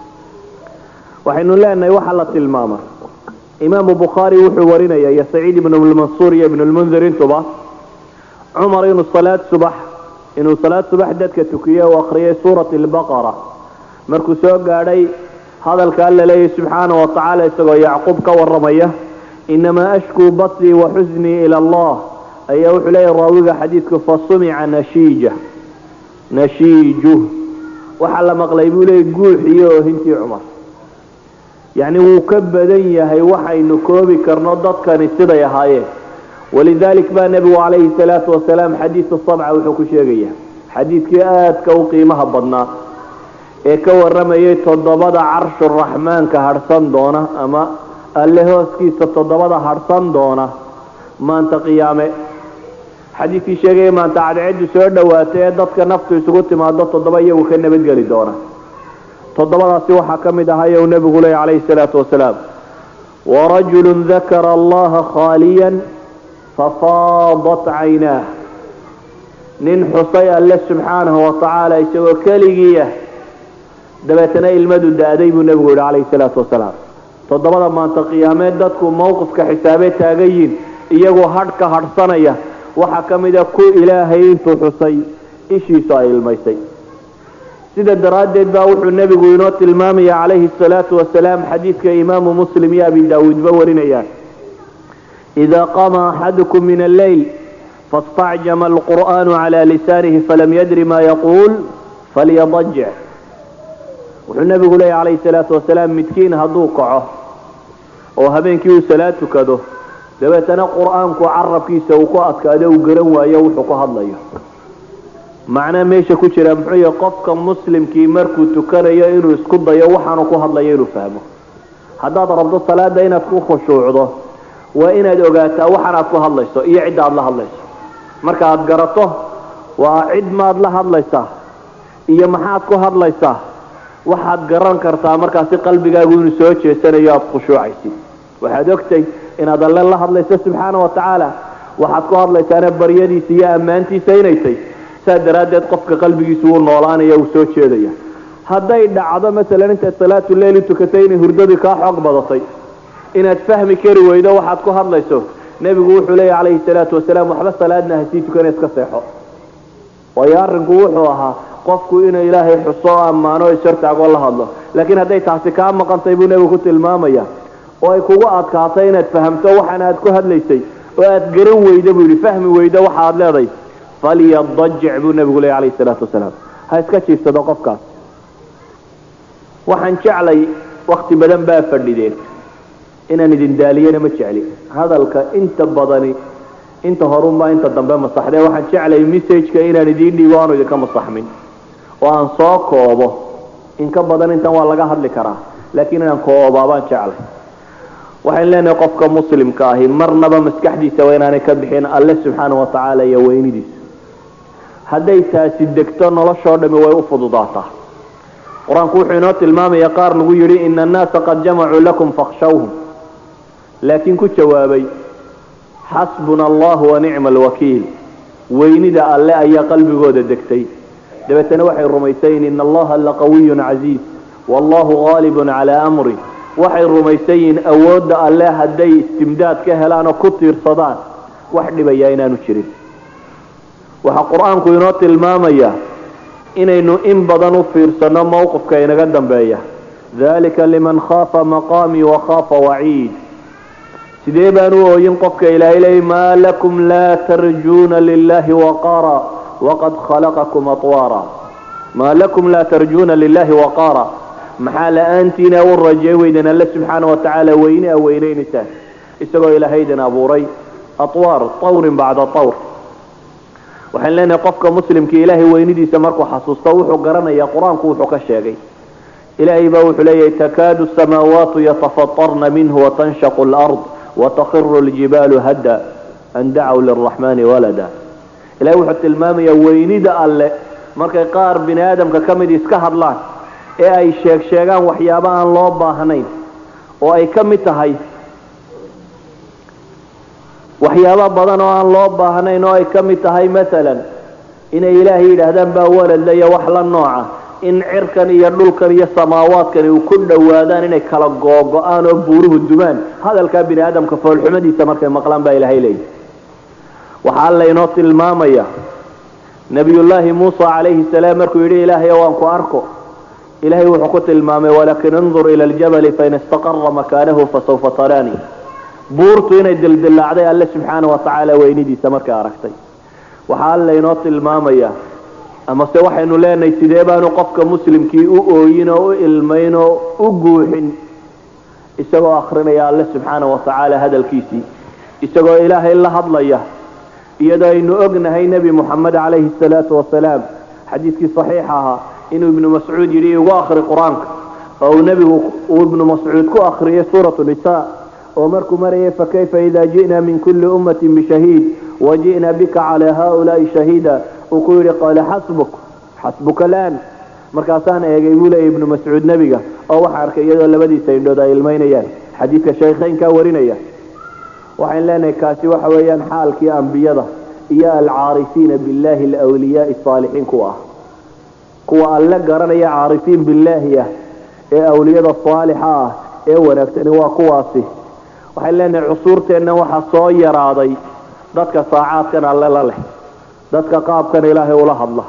waxaynu leenahay waxaa la tilmaama imaamu bukhaari wuxuu warinaya iyo saciid ibnu lmansuur iyo ibnu lmundir intuba cumar inuu salaad subax inuu salaad subax dadka tukiyey u akriyay suurat albaqara markuu soo gaadhay hadalka alla leeyahy subxaana wa tacaala isagoo yacquub ka waramaya inamaa ashkuu basrii wa xusnii ila allah ayaa wuxuu leeyahy raawiga xadiidku fasumica nashiija nashiiju waxaa la maqlay buu leeyay guuxiyo oohintii cumar yacni wuu ka badan yahay waxaynu koobi karno dadkani siday ahaayeen walidalik baa nebigu calayhi salaatu wasalaam xadiidu sabca wuxuu ku sheegaya xadiidkii aadka u qiimaha badnaa ee ka waramayay toddobada carshu raxmaanka hadhsan doona ama alle hooskiisa toddobada hadhsan doona maanta qiyaame xadiidkii sheegaya maanta cadceedu soo dhawaatay ee dadka naftu isugu timaado toddoba iyagu ka nabadgeli doona toddobadaasi waxaa ka mid ahay u nebigu leey calayhi salaatu wasalaam warajulu dakara allaha khaaliyan fafaadat caynaah nin xusay alle subxaanahu watacaala isagoo keligiiah dabeetana ilmadu da-day buu nebigu yihi calayhi salaatu wasalaam toddobada maanta qiyaameed dadku mowqifka xisaabee taagan yihin iyagoo hadh ka hadhsanaya waxaa ka mida ku ilaahay intuu xusay ishiisu ay ilmaysay sida daraaddeed baa wuxuu nebigu inoo tilmaamaya calayhi asalaatu wasalaam xadiidka imaamu muslim iyo abi daawuudba warinayaan idaa qama axadukum min alleyl faاstacjama alqur'aanu cala lisaanihi falam yadri ma yaquul falyadajic wuxuu nebigu leeya calayhi salaatu wasalaam midkiin hadduu kaco oo habeenkii uu salaad tukado dabeetana qur-aanku carabkiisa uu ku adkaado uu garan waayo wuxuu ku hadlayo macnaa meesha ku jira muxuu yahay qofka muslimkii markuu tukanayo inuu isku dayo waxaanu ku hadlayo inuu fahmo haddaad rabto salaada inaad ku khushuucdo waa inaad ogaataa waxaanaad ku hadlayso iyo cidda aad la hadlayso marka aad garato waa cid maad la hadlaysaa iyo maxaad ku hadlaysaa waxaad garan kartaa markaasi qalbigaagu inuu soo jeesanayo aada khushuucaysid waxaad ogtay inaad alle la hadlayso subxaana wa tacaala waxaad ku hadlaysaana baryadiisa iyo ammaantiisa inay tay saa daraaddeed qofka qalbigiisu wuu noolaanaya uu soo jeedaya hadday dhacdo masalan intaad salaatu leeli tukatay inay hurdadii kaa xoog badatay inaad fahmi kari weydo waxaad ku hadlayso nebigu wuxuu leeya calayhi salaatu wasalaam waxba salaadna hasii tukana iska seexo waayo arrinku wuxuu ahaa qofku inuu ilaahay xuso o ammaano o ishortaagoo la hadlo laakiin hadday taasi kaa maqantay buu nebigu ku tilmaamaya oo ay kugu adkaatay inaad fahamto waxaana aad ku hadlaysay oo aad garan weydo buu yidhi fahmi weydo waxa aad leedahay falyadajic buu nebigu leey calayhi salaatu wasalaam ha iska jiifsado qofkaas waxaan jeclay wakti badan baa fadhideen inaan idin daaliyana ma jecli hadalka inta badani inta horunbaa inta dambe masaxdee waxaan jeclay messageka inaan idiin dhiibo aanu idinka masaxmin oo aan soo koobo in ka badan intan waa laga hadli karaa laakiin inaan koobaa baan jeclay waxaan leenahay qofka muslimka ahi marnaba maskaxdiisa waa inaanay ka bixin alle subxaana wa tacaala iyo weynidiisa hadday taasi degto noloshoo dhami way u fududaataa qur-aanku wuxuu inoo tilmaamaya qaar lagu yidhi ina annaasa qad jamacuu lakum fakhshawhum laakiin ku jawaabay xasbuna allahu wa nicma alwakiil weynida alle ayaa qalbigooda degtay dabeetana waxay rumaysayin ina allaha laqawiyun casiiz wallahu haalibun calaa amri waxay rumaysayiin awoodda alle hadday istimdaad ka helaan oo ku tiirsadaan wax dhibayaa inaanu jirin waxaa qur-aanku inoo tilmaamaya inaynu in badan u fiirsano mowqifka inaga dambeeya dalika liman khaafa maqaamii wa khaafa waciid sidee baan u ooyin qofka ilaahay leeyay maa lakum laa tarjuuna lilahi waqaara waqad khalaqakum atwaara maa lakum laa tarjuuna lilahi waqaara maxaa la-aantiina u rajay weyden alle subxaana watacaala weyne a weyneynaysaa isagoo ilaahaydan abuuray atwaar tawrin bacda tawr waxaan leenahay qofka muslimka ilaahay weynidiisa markuu xasuusto wuxuu garanayaa qur-aanku wuxuu ka sheegay ilaahay baa wuxuu leeyahay takaadu samaawaatu yatafatarna minhu watanshaqu lard watakiru ljibaalu hadda an dacaw liraxmani walada ilahay wuxuu tilmaamayaa weynida alle markay qaar bini aadamka ka mid iska hadlaan ee ay sheeg sheegaan waxyaabo aan loo baahnayn oo ay ka mid tahay waxyaabo badan oo aan loo baahnayn oo ay ka mid tahay masalan inay ilaahay yidhaahdaan baa waladla iyo wax la nooca in cirkan iyo dhulkan iyo samaawaadkani uu ku dhowaadaan inay kala googo-aan oo buuruhu dumaan hadalkaa bini aadamka foolxumadiisa markay maqlaan baa ilaahay leeyahy waxaa alla inoo tilmaamaya nabiyullaahi muusa calayhi salaam markuu yidhi ilaahay waan ku arko ilahay wuxuu ku tilmaamay walakin indur ila ljabali fain istaqara makaanahu fasawfa taraani buurtu inay dildilaacday alle subxaana watacaala weynidiisa markay aragtay waxaa alla inoo tilmaamaya amase waxaynu leenahay sidee baanu qofka muslimkii u ooyin oo u ilmayn oo u guuxin isagoo akrinaya alle subxaana watacaala hadalkiisii isagoo ilaahay la hadlaya iyadoo aynu ognahay nebi moxamed calayhi salaatu wasalaam xadiidkii saxiixa ahaa inuu ibnu mascuud yidhi igu akri qur-aanka oo uu nebigu uu ibnu mascuud ku akriyay suuratu nisaa oo markuu marayay fakayfa ida ji'na min kulli ummatin bishahiid waji'na bika calaa haulaai shahiida uu ku yidhi qaala xasbuk xasbuka laan markaasaan eegay buu leeyay ibnu mascuud nebiga oo waxa arkay iyadoo labadiisa indhood ay ilmaynayaan xadiidka shaykhaynkaa warinaya waxayn leenahay kaasi waxa weeyaan xaalkii ambiyada iyo alcaarifiina billahi alwliyaai saalixiin kuwa ah kuwa alle garanaya caarifiin billaahi ah ee awliyada saalixa ah ee wanaagsani waa kuwaasi waxayn leenahay cusuurteenna waxaa soo yaraaday dadka saacaadkan alle la leh dadka qaabkan ilaahay ula hadla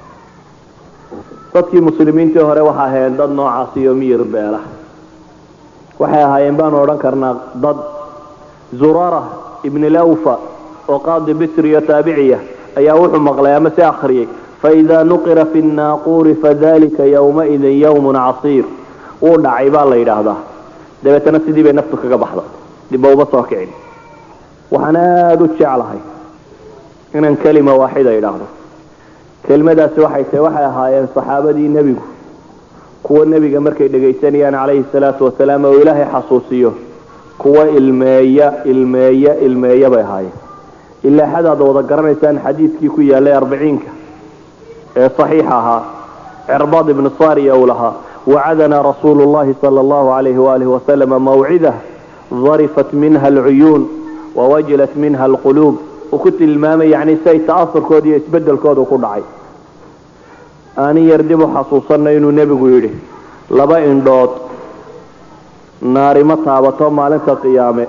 dadkii muslimiintii hore waxa ahaayeen dad noocaas iyo miyir beela waxay ahaayeen baanu odhan karnaa dad zurara ibn lawfa oo qaadi bisri iyo taabiciya ayaa wuxuu maqlay ama se akhriyey faida nuqira fi nnaaquuri fadalika yawmaidin yawmun casiir wuu dhacay baa la yidhaahdaa dabeetana sidii bay naftu kaga baxda dibba uma soo kicin waxaan aada u jeclahay inaan kelima waaxida idhaahdo kelimadaasi waxay tahay waxay ahaayeen saxaabadii nebigu kuwa nebiga markay dhegaysanayaan calayhi salaatu wasalaam oo ilaahay xasuusiyo kuwa ilmeeya ilmeeya ilmeeya bay ahaayeen ilaa xadaad wada garanaysaan xadiidkii ku yaalay arbiciinka ee saxiixa ahaa cirbaad ibnu sariya uu lahaa wacadanaa rasuulu llahi sala allahu alayhi waalihi wasalama mawcidah darifat minha alcuyuun wawajilat minha alquluub uu ku tilmaamay yani say ta'asurkooda iyo isbedelkooda ku dhacay aanin yar dib u xasuusanna inuu nebigu yidhi laba indhood naari ma taabato maalinta qiyaame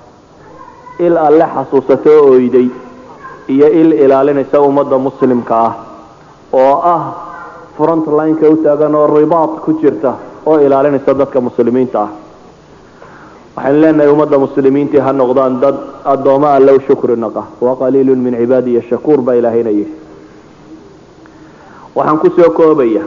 il alle xasuusato oyday iyo il ilaalinaysa ummadda muslimka ah oo ah front lineka u taagan oo ribaad ku jirta oo ilaalinaysa dadka muslimiinta ah waxaynu leenahay ummadda muslimiintii ha noqdaan dad addooma alle u shukri naqa waqaliilun min cibaadiya shakuur baa ilaahayna yidhi waxaan kusoo koobaya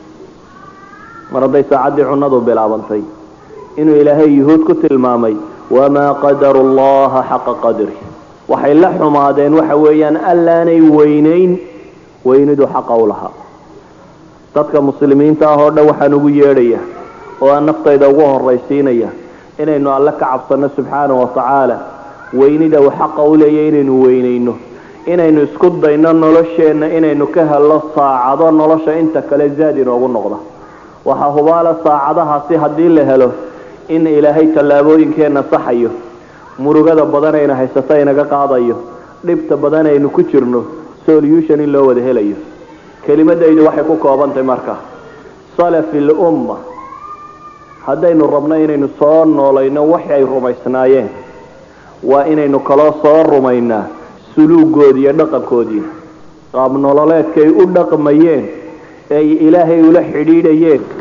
mar hadday saacaddii cunadu bilaabantay inuu ilaahay yuhuud ku tilmaamay wamaa qadaru llaha xaqa qadri waxay la xumaadeen waxa weeyaan allaanay weynayn weynidu xaqa u lahaa dadka muslimiinta ah oo dhan waxaan ugu yeedhaya oo aan naftayda ugu horraysiinaya inaynu alle ka cabsanno subxaana wa tacaala weynida uu xaqa u leeyahy inaynu weynayno inaynu isku dayno nolosheenna inaynu ka helno saacado nolosha inta kale zaad inoogu noqda waxaa hubaala saacadahaasi haddii la helo in ilaahay tallaabooyinkeenna saxayo murugada badan ayna haysato inaga qaadayo dhibta badan aynu ku jirno solution in loo wada helayo kelimadaydu waxay ku koobantahay marka salafi lumma haddaynu rabno inaynu soo noolayno waxi ay rumaysnaayeen waa inaynu kaloo soo rumaynaa suluugoodi iyo dhaqankoodiina qaab nololeedkay u dhaqmayeen ay ilaahay ula xidhiidhayeen